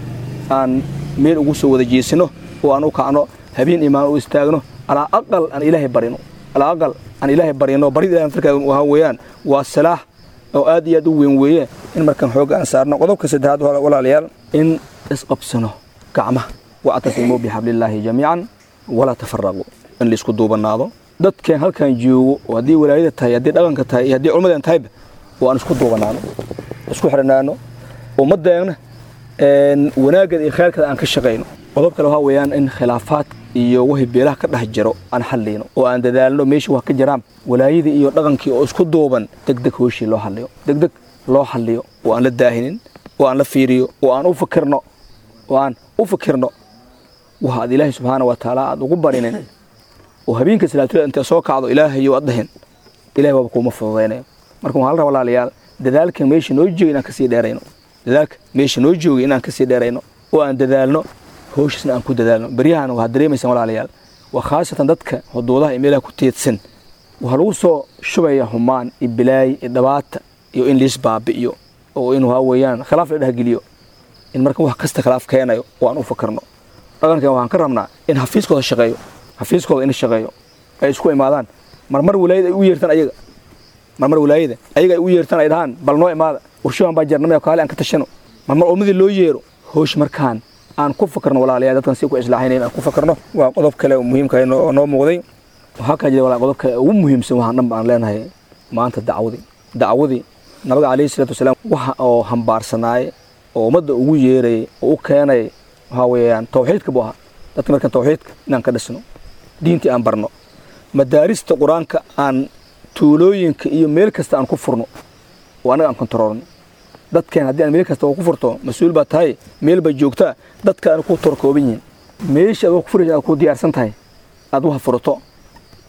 aan meel ugu soo wada jeesino oo aan u kacno habeen imaan u istaagno alaa aqal aan ilaahay barino alaa aqal aan ilaahay barino barid ilahay markaa waxaa weeyaan waa salaax oo aad iyo aad u weyn weeye in markaan xoogga aan saarno qodobka saddexaad walaalayaal in isqabsano gacmaha wactasimuu bixablillaahi jamiican walaa tafaraquu in laisku duubanaado dadkeen halkan joogo oo haddii walaayada tahay haddii dhaqanka tahay iyo haddii culmadan tahayba oo aan isku duubanaano isku xidhanaano ummaddeena wanaaggeeda iyo khayrkeeda aan ka shaqayno qodob kale waxaa weeyaan in khilaafaad iyo wixii beelaha ka dhex jiro aan xalliyno oo aan dadaalno meeshii wax ka jiraan walaayadii iyo dhaqankii oo isku duuban degdeg hooshii loo xalliyo degdeg loo xalliyo oo aan la daahinin oo aan la fiiriyo oo aan u fikirno oo aan u fikirno waxa aad ilaahay subxaana wa tacaala aad ugu barinin oo habeenka salaatulada intay soo kacdo ilaahayo aad dhahin ilahay waaba kuuma fududaynayo marka waxaa la rabaa walaalayaal dadaalka meesha noo jooga inaan kasii dheerayno dadaalka meesha noo jooga inaan kasii dheerayno oo aan dadaalno howshiisna aan ku dadaalno beryahan waxaad dareemaysaan walaalayaal waa khaasatan dadka xuduudaha iyo meelaha ku teedsan waxaa lagu soo shubaya humaan iyo bilaay iyo dhabaata iyo in liis baabi'iyo oo in waxaa weeyaan khilaaf la dhehgeliyo in marka wax kasta khilaaf keenayo oo aan u fakarno dhaqankan waxaan ka rabnaa in xafiiskooda shaqeeyo xafiiskooda in shaqeeyo ay isku imaadaan marmar walaayada ay u yeertaan ayaga marmar walaayada ayaga ay u yeertaan ay dhahaan bal noo imaada warshaban baa jarnamaya kaale aan ka tashano marmar ummadii loo yeero hoosh markaan aan ku fakarno walaalayaal dadkan si ku islaaxinayn aan ku fakarno waa qodob kale oo muhiimka oo noo muuqday waxaa kala jira walaa qodob kale ugu muhiimsan waxaan dhan baan leenahay maanta dacwadii dacwadii nabiga calayhi salaatu wasalaam waxa oo hambaarsanaay oo ummadda ugu yeerayay oo u keenay waxaa weeyaan tawxiidka buu ahaa dadka markaan tawxiidka inaan ka dhisno diintii aan barno madaarista qur-aanka aan tuulooyinka iyo meel kasta aan ku furno oo annaga aan kontaroolno dadkeen haddii aan meel kasta ku furto mas-uul baa tahay meel bay joogtaa dadka aan ku torkooban yihiin meesha aad wax ku furaysa aad ku diyaarsan tahay aad wax furato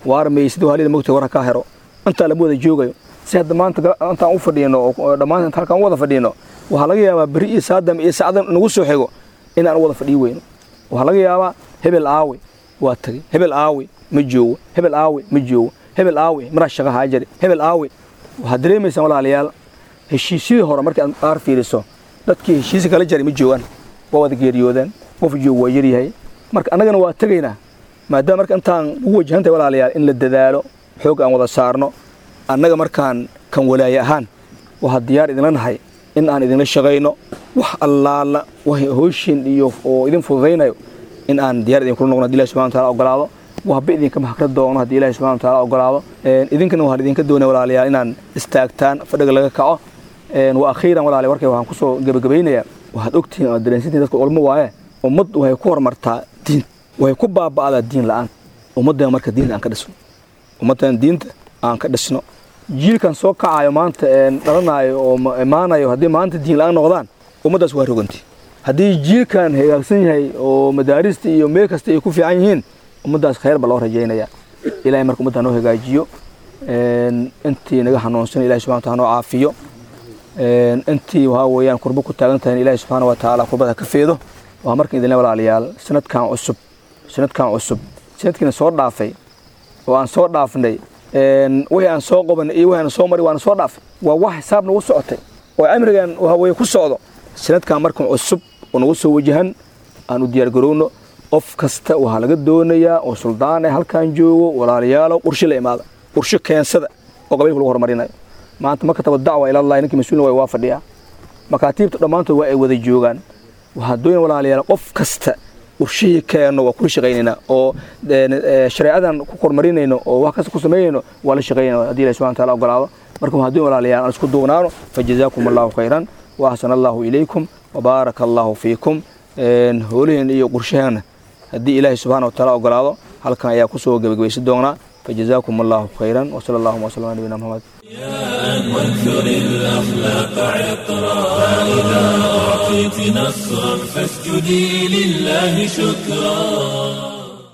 waar maysid halida mogta warka kaa hero intaa lama wada joogayo si hadda maanta intaan u fadhiino oo dhammaan inta halkaan u wada fadhiino waxaa laga yaabaa beri iyo saadam iyo sacdan nagu soo xigo inaan u wada fadhii weyno waxaa laga yaabaa hebel aawe waa tagay hebel aawe ma joogo hebel aawe ma joogo hebel aawe maraa shaqa haa jari hebel aawe waxaad dareemaysaan walaalayaal heshiisyadii hore markii aad qaar fiiriso dadkii heshiisi kala jaray ma joogaan waa wada geeriyoodeen qof joog waa yaryahay marka annagana waa tegaynaa maadaama marka intaan ugu wajahantahay walaalayaal in la dadaalo xoog aan wada saarno annaga markaan kan walaaye ahaan waxaa diyaar idinla nahay in aan idinla shaqayno wax allaala hooshin iyo oo idin fududaynayo in aan diyaar idinkula noqno haddi ilahi subxana wataala ogolaado waxba idinka mahakra doono haddii ilahi subxana wataala ogolaado idinkana waxaan idinka doonaya walaalayaal inaan istaagtaan fadhiga laga kaco wa akhiiran walaalayaal warkay waxaan kusoo gebagabaynayaa waxaad ogtihiin oo dareensantihin dadka culmo waaye ummad waxay ku horumartaa diin waxay ku baaba'daa diin la'aan ummaddan marka diinta aan ka dhisno ummaddan diinta aan ka dhisno jiilkan soo kacayo maanta dhalanayo oo imaanayo haddii maanta diin la'aan noqdaan ummaddaas waa roganti haddii jiilkan hagaagsan yahay oo madaarista iyo meel kasta ay ku fiican yihiin ummaddaas khayr ba loo rajaynaya ilahay marka ummadda noo hagaajiyo intii naga hanuunsan ilahi subxana wataala noo caafiyo intii waxaa weeyaan kurbo ku taagan tahay ilahi subxaana watacaala kurbada ka feedo waa markan idinle walaalayaal sanadkan cusub sanadkan cusub sanadkiina soo dhaafay oo aan soo dhaafnay wixii aan soo qabanay iyo wixii aan soo maray waana soo dhaafay waa wax xisaab nagu socotay oo cimrigan waxa weeye ku socdo sanadkan markan cusub oo nagu soo wajahan aan u diyaar garowno qof kasta waxaa laga doonayaa oo suldaane halkan joogo walaalayaalo qorshe la imaada qorshe keensada oo qabiilka lagu horumarinayo maanta makataba dacwa ilallahi ninkii mas-uulna waa waa fadhiyaa makaatiibta dhammaantood waa ay wada joogaan waxaa doonya walaalayaal qof kasta qorshihii keenno waa kula shaqaynaynaa oo shareecadan ku kormarinayno oo wax kasta ku samaynayno waa la shaqaynayna haddii ilahi subxana wataala ogolaado marka waxaa doonya walaalayaal aan isku duubnaano fajazaakum allahu khayran wa axsana allahu ilaykum wabaaraka allahu fiikum hooliheen iyo qorshaheenna haddii ilaahi subxana wataala ogolaado halkan ayaa kusoo gebagabaysan doonaa فجزاكم الله خيرا وصلى الله وسلم على نبينا محمد وانثر الأخلاق عطرا فإذا أعطيت نصرا فاسجدي لله شكرا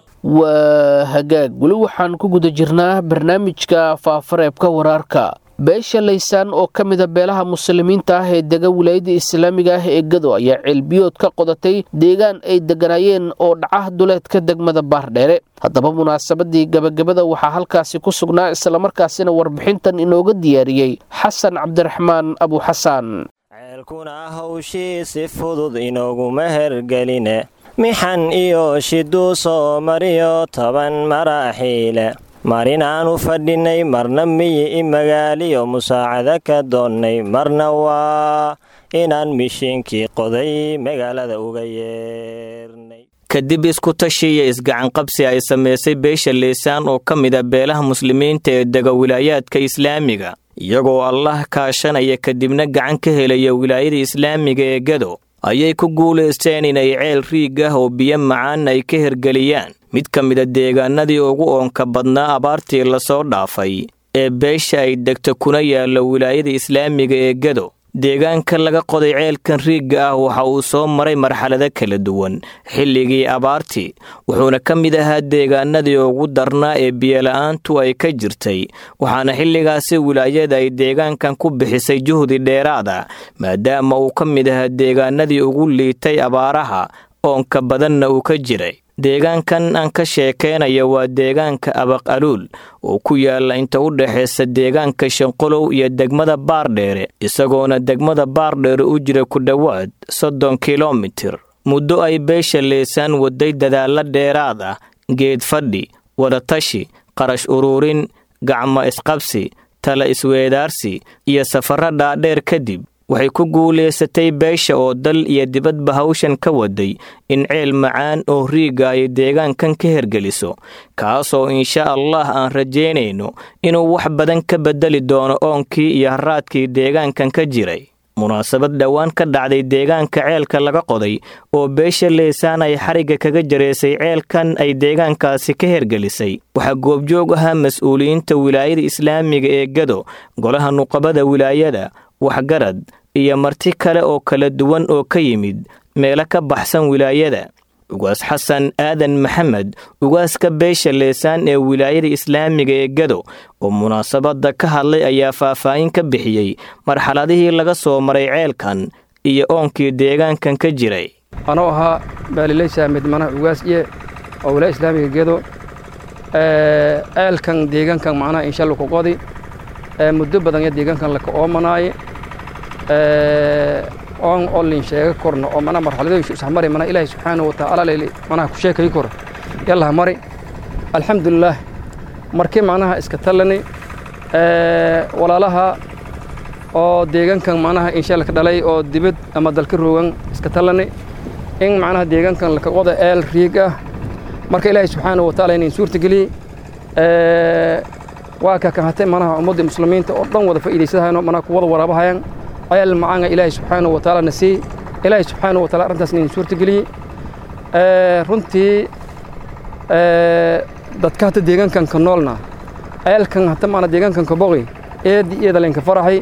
waa hagaag weli waxaan ku guda jirnaa barnaamijka faafareebka waraarka beesha laysaan oo ka mida beelaha muslimiinta ah ee dega wilaayadda islaamiga ah ee gado ayaa ceelbiyood ka qodatay deegaan ay degganaayeen oo dhaca duleedka degmada baardheere haddaba munaasabadii gabagabada waxaa halkaasi ku sugnaa islamarkaasina warbixintan inooga diyaariyey xasan cabdiraxmaan abuxasaan ceelkuna hawshii si fudud inooguma hergeline mixan iyo shiduu soo mariyo toban maraaxiile marinaanu fadhinnay marna miyi i magaaliyo musaacado ka doonnay marna waa inaan mishiinkii qoday magaalada uga yeernay kadib isku tashi iyo isgacanqabsi ay samaysay beesha leysaan oo ka mida beelaha muslimiinta ee dega wilaayaadka islaamiga iyagoo allah kaashanaya kadibna gacan ka helaya wilaayada islaamiga ee gado ayay ku guulaysteen inay ceel riig ah oo biyo macaan ay ka hergeliyaan mid ka mida deegaanadii ugu oonka badnaa abaartii lasoo dhaafay ee beesha ay degto kuna yaallo wilaayada islaamiga ee gado deegaanka laga qoday ceelkan riigga ah waxa uu soo maray marxalado kala duwan xilligii abaartii wuxuuna ka mid ahaa deegaanadii ugu darnaa ee biyola'aantu ay ka jirtay waxaana xilligaasi wilaayada ay deegaankan ku bixisay juhdi dheeraada maadaama uu ka mid ahaa deegaanadii ugu liitay abaaraha oonka badanna uu ka jiray deegaankan aan ka sheekaynayo waa deegaanka abaq aluul oo ku yaala inta u dhexaysa deegaanka shanqolow iyo degmada baardheere isagoona degmada baardheere u jira ku dhowaad soddon kilomitir muddo ay beesha leysaan waday dadaalla dheeraad ah geed fadhi wadatashi qarash uruurin gacmo isqabsi tala isweedaarsi iyo safarro dhaadheer kadib waxay ku guulaysatay beesha oo dal iyo dibadba hawshan ka waday in ceel macaan oo riigga ay deegaankan ka hergeliso kaasoo insha allah aan rajaynayno inuu wax badan ka beddeli doono oonkii iyo haraadkii deegaankan ka jiray munaasabad dhowaan ka dhacday deegaanka ceelka laga qoday oo beesha leysaan ay xarigga kaga jaraysay ceelkan ay deegaankaasi ka hergelisay waxaa goobjoog ahaa mas-uuliyiinta wilaayada islaamiga ee gado golaha nuqabada wilaayada waxgarad iyo marti kale oo kala duwan oo ka yimid meelo ka baxsan wilaayada ugaas xasan aadan maxamed ugaaska beesha leesaan ee wilaayada islaamiga ee gado oo munaasabadda ka hadlay ayaa faahfaahin ka bixiyey marxaladihii laga soo maray ceelkan iyo oonkii deegaankan ka jiray anoo ahaa baalileysaa midmanaha ugaasye oo wilaaya islaamiga gedo ceelkan deegaankan macnaha insha alla ku qodi muddo badan ya deegaankan laka oomanaaye oon olin sheega korno oo mana marxaladooyishu ishamari mana ilaahay subxaanahu watacaala leyli manaha ku sheekayi koro yallaha mari alxamdulilaah markii macnaha iska tallani walaalaha oo deegaankan macnaha insha laka dhalay oo dibad ama dalka roogan iska tallani in macnaha deegaankan laka qoda eel riig ah marka ilaahay subxaanahu watacaala inayn suurtageliyey waa ka kan hatay manaha ummadda muslimiinta oo dhan wada faa'iidaysadahayno manaha ku wada waraabahayaan ayaal macaanga ilaahay subxaanahu watacaala na siiyey ilaahay subxaanahu wataala arrintaas inayn suurtageliyey runtii dadka hata deegaankan ka noolna ceelkan hata maana deegaankan ka boqi eedi iyada laynka faraxay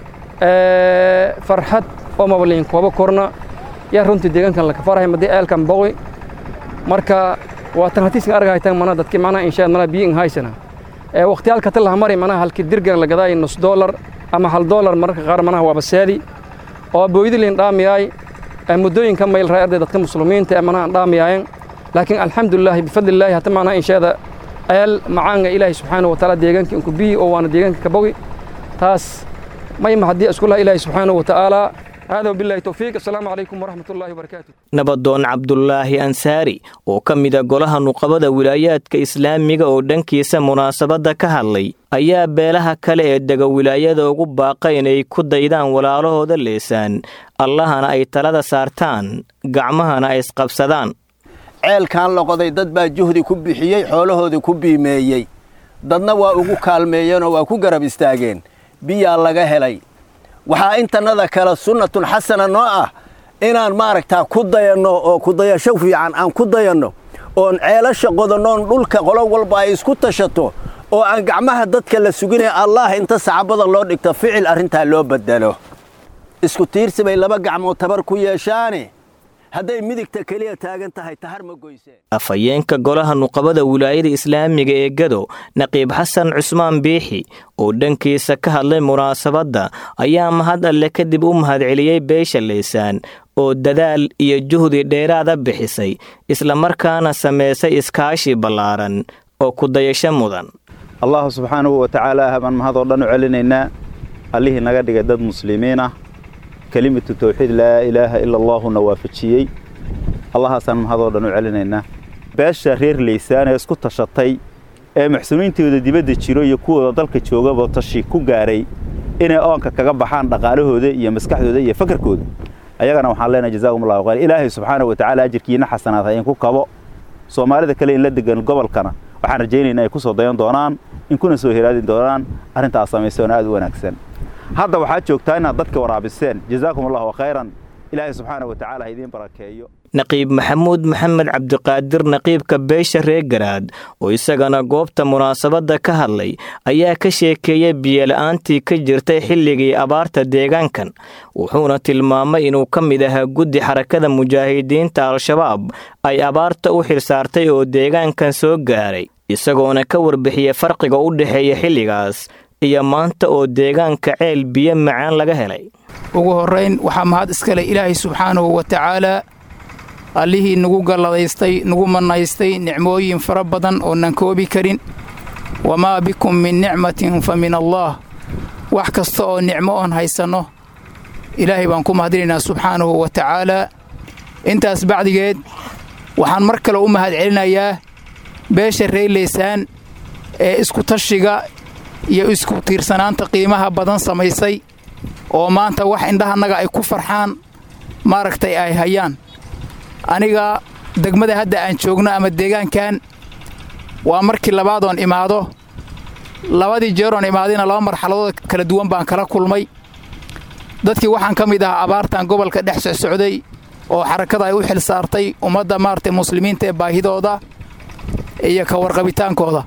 farxad oo maba layn kooba korna yaa runtii deegaankan laka farahay madii ceelkan boqi marka waa tan hatiiskan argahaytan mana dadki macnaha inshaad mana biyo in haysana waqtiyaalka ta laha mari manaha halkii dirgan la gadaay nus doolar ama hal doolar mararka qaar manaha waaba saadi oo booydi layn dhaamiyaay muddooyinka mayl raa arday dadka muslimiinta ee manaha dhaamiyaayen laakiin alxamdulilaahi bifadlilaahi hata macnaha inshaada ayaal macaanga ilaahay subxaanahu watacaala deegaanka inku biyi oo waana deegaanka ka bogi taas mayma haddii isku laha ilaahay subxaanahu watacaala hada wabillahi towfiiq assalaamu calaykum waraxmat ullahi wabarakaatu nabadoon cabdulaahi ansaari oo ka mida golaha nuqabada wilaayaadka islaamiga oo dhankiisa munaasabadda ka hadlay ayaa beelaha kale ee dega wilaayada ugu baaqa inay ku daydaan walaalahooda leesaan allahana ay talada saartaan gacmahana ay isqabsadaan ceelkan loqoday dad baa juhdi ku bixiyey xoolahoodii ku biimeeyey dadna waa ugu kaalmeeyeenoo waa ku garab istaageen biyaa laga helay waxaa intannada kale sunnatun xasana noo ah inaan maaragtaa ku dayanno oo kudayasho fiican aan ku dayanno oon ceelasha qodannoon dhulka qolo walba ay isku tashato oo aan gacmaha dadka la suginaya allah inta sacabada loo dhigto ficil arrintaa loo beddelo isku tiirsi bay laba gacmood tabar ku yeeshaane hadday midigta keliya taagan tahay tahar ma goyseen afhayeenka golaha nuqabada wilaayada islaamiga ee gado naqiib xasan cusmaan biixi oo dhankiisa ka hadlay munaasabadda ayaa mahad alle kadib u mahadceliyey beesha leysaan oo dadaal iyo juhdi dheeraada bixisay islamarkaana samaysay iskaashi ballaaran oo kudayasho mudan allahu subxaanahu wa tacaala baan mahadoo dhan u celinaynaa allihii naga dhigay dad muslimiin ah kelimatu tawxiid laa ilaaha ila allaahuna waafajiyey allahaasaan mahadoo dhan u celinaynaa beesha reer leysaan ee isku tashatay ee muxsiniintooda dibadda jiro iyo kuwooda dalka joogaba tashi ku gaaray inay oonka kaga baxaan dhaqaalahooda iyo maskaxdooda iyo fakarkooda ayagana waxaan leenahay jazaakum allahu khayr ilaahay subxaanahu wa tacaala ajirkiina xasanaad ha inku kabo soomaalida kale in la degan gobolkana waxaan rajaynaynaa ay ku soo dayan doonaan in kuna soo heraadi doonaan arrintaas samaysoona aad u wanaagsan hadda waxaad joogtaa inaad dadka waraabiseen jazaakum allahu khayran ilaahay subxaana wa tacala ha idiin barakeeyo naqiib maxamuud maxamed cabdiqaadir naqiibka beesha reer garaad oo isagana goobta munaasabadda ka hadlay ayaa ka sheekeeyey biyola'aantii ka jirtay xilligii abaarta deegaankan wuxuuna tilmaamay inuu ka mid ahaa guddi xarakada mujaahidiinta al-shabaab ay abaarta u xilsaartay oo deegaankan soo gaaray isagoona ka warbixiyey farqiga u dhexeeya xilligaas iyo maanta oo deegaanka ceel biyo macaan laga helay ugu horrayn waxaa mahad iskale ilaahay subxaanahu wa tacaalaa allihii nagu galladaystay nagu mannaystay nicmooyin fara badan oonan koobi karin wamaa bikum min nicmatin fa min allaah wax kasta oo nicmo oon haysanno ilaahay baan ku mahadinaynaa subxaanahu wa tacaalaa intaas bacdigeed waxaan mar kale u mahad celinayaa beesha reerleysaan ee isku tashiga iyo isku tiirsanaanta qiimaha badan samaysay oo maanta wax indhahannaga ay ku farxaan maaragtay ay hayaan aniga degmada hadda aan joogno ama deegaankan waa markii labaadoon imaado labadii jeeroon imaadayna laba marxaladood kala duwan baan kala kulmay dadkii waxaan ka mid ahaa abaartan gobolka dhex socsocday oo xarakada ay u xil saartay ummadda maaragtay muslimiinta ee baahidooda iyo ka warqabitaankooda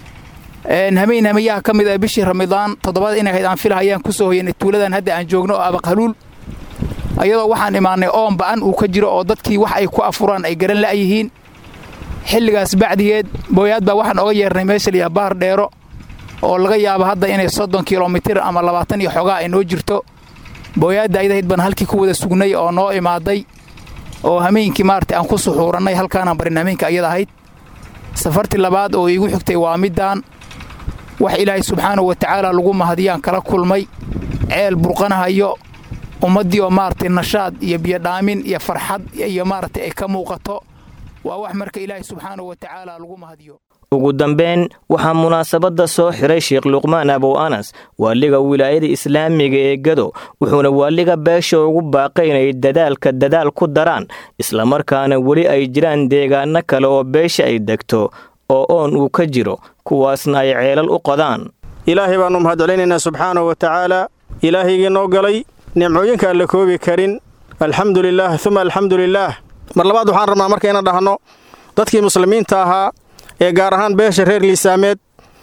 hamayn hamayaha ka mid ah bishii ramadaan toddobada inay hayd aan filahayaan ku soo hoyanay tuuladan hadda aan joogno oo abaqhaluul ayadoo waxaan imaannay oon ba'an uu ka jiro oo dadkii wax ay ku afuraan ay garan la'yihiin xilligaas bacdigeed booyaad baa waxaan oga yeernay meesha layaha bahar dheero oo laga yaabo hadda inay soddon kilomitir ama labaatan iyo xogaa ay noo jirto booyaadda ayadahayd baan halkii ku wada sugnay oo noo imaaday oo hameenkii maaragtay aan ku suxuurannay halkaanaan barin hameenka ayada ahayd safartii labaad oo iigu xigtay waa middaan wax ilaahay subxaanahu wa tacaala lagu mahadiyaan kala kulmay ceel burqanahayo ummaddii oo maaragtay nashaad iyo biyodhaamin iyo farxad iyo maaragtay ay ka muuqato waa wax marka ilaahay subxaanahu wa tacaala lagu mahadiyo ugu dambayn waxaa munaasabadda soo xiray sheekh luqmaan abow anas waaliga wilaayada islaamiga ee gado wuxuuna waaliga beesha ugu baaqay inay dadaalka dadaal ku daraan islamarkaana weli ay jiraan deegaano kale oo beesha ay degto oo oon uu ka jiro kuwaasna ay ceelal u qodaan ilaahay baannu mahadcelinaynaa subxaanahu wa tacaala ilaahaygii noo galay nimcooyinka aan la koobi karin alxamdu lilaah uma alxamdu lilaah mar labaad waxaan rabnaa marka inaan dhahno dadkii muslimiinta ahaa ee gaar ahaan beesha reer liisaameed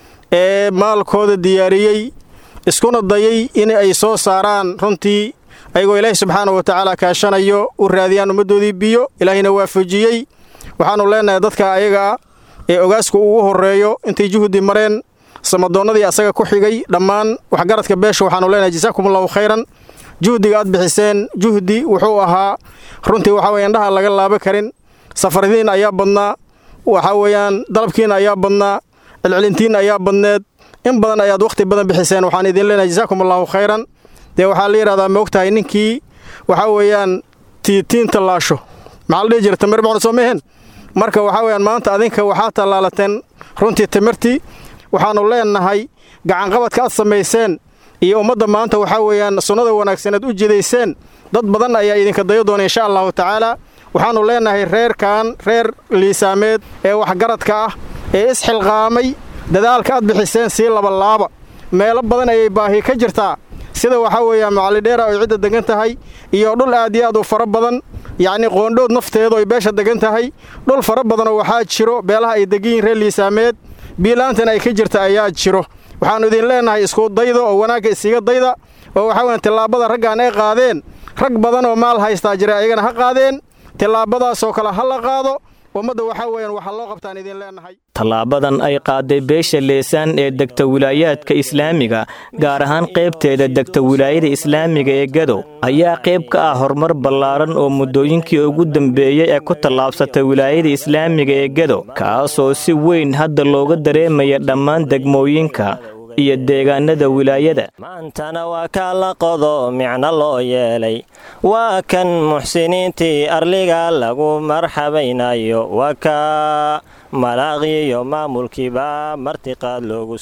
ee maalkooda diyaariyey iskuna dayay in ay soo saaraan runtii ayagoo ilaahay subxaana wa tacaala kaashanayo u raadiyaan ummaddoodii biyo ilaahayna waafajiyey waxaannu leennahay dadka ayagaa ee ogaasku ugu horreeyo intay juhdi mareen samadoonnadii asaga ku xigay dhammaan waxgaradka beesha waxaannu leenahay jasaakumullahu khayran juhdiga aad bixiseen juhdi wuxuu ahaa runtii waxaa weye indhaha laga laaba karin safaradiin ayaa badnaa waxaa weeyaan dalabkiina ayaa badnaa celcelintiin ayaa badneed in badan ayaad wakhti badan bixiseen waxaan idin leenahay jasaakum allahu khayran dee waxaa la yidhahdaa ma ogtahay ninkii waxaa weeyaan tiitiin tallaasho maxaa la dhihi jira tamir bacno soo mehen marka waxaa weeyaan maanta adinka waxaa tallaalateen runtii timirtii waxaannu leennahay gacanqabadka aad samayseen iyo ummadda maanta waxaa weeyaan sunnada wanaagsaneed u jidayseen dad badan ayaa idinka dayo doona insha allahu tacaala waxaannu leennahay reerkan reer liisaameed ee waxgaradka ah ee isxilqaamay dadaalka aad bixiseen sii labalaaba meelo badan ayay baahi ka jirtaa sida waxaa weeyaan macallidheera oy cidda degan tahay iyo dhul aad iyo aad u fara badan yacnii qoondhood nafteedu ay beesha degan tahay dhul fara badanoo waxaa jiro beelaha ay degan yihin reer liisaameed biilaantan ay ka jirta ayaa jiro waxaannu idin leennahay isku dayda oo wanaagga isiga dayda oo waxaa weyan tillaabada raggaan ay qaadeen rag badan oo maal haystaa jira ayagana ha qaadeen tillaabadaasoo kale ha la qaado ummadda waxaa weeyaan waxaa loo qabtaan idin leennahay tallaabadan ay qaaday beesha leesaan ee degta wilaayaadka islaamiga gaar ahaan qaybteeda degta wilaayada islaamiga ee gado ayaa qayb ka ah horumar ballaaran oo muddooyinkii ugu dambeeyey ee ku tallaabsatay wilaayada islaamiga ee gado kaasoo si weyn hadda looga dareemaya dhammaan degmooyinka iyo deegaanada wilaayada maantana waa kaa la qodo micno loo yeelay waa kan muxsiniintii arliga lagu marxabaynayo waa kaa malaaqiyo maamulkiiba martiqaad loogu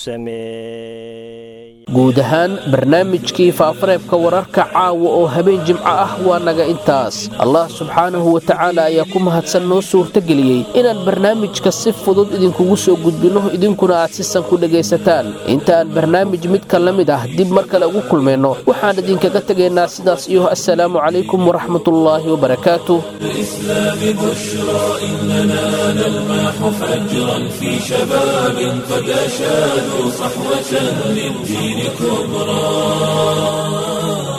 sameeyey guud ahaan barnaamijkii faafareebka wararka caawa oo habeen jimco ah waa naga intaas allah subxaanahu wa tacaala ayaa ku mahadsan noo suurtageliyey inaan barnaamijka si fudud idinkugu soo gudbinno idinkuna aad sisan ku dhegaysataan intaaan barnaamij midka la mid ah dib mar kale ugu kulmayno waxaan idinkaga tegaynaa sidaas iyo assalaamu calaykum waraxmatullaahi wabarakaatu الإسلام بشرى إننا نلمح فجرا في شباب قد أشادوا صحوة للدين كبرى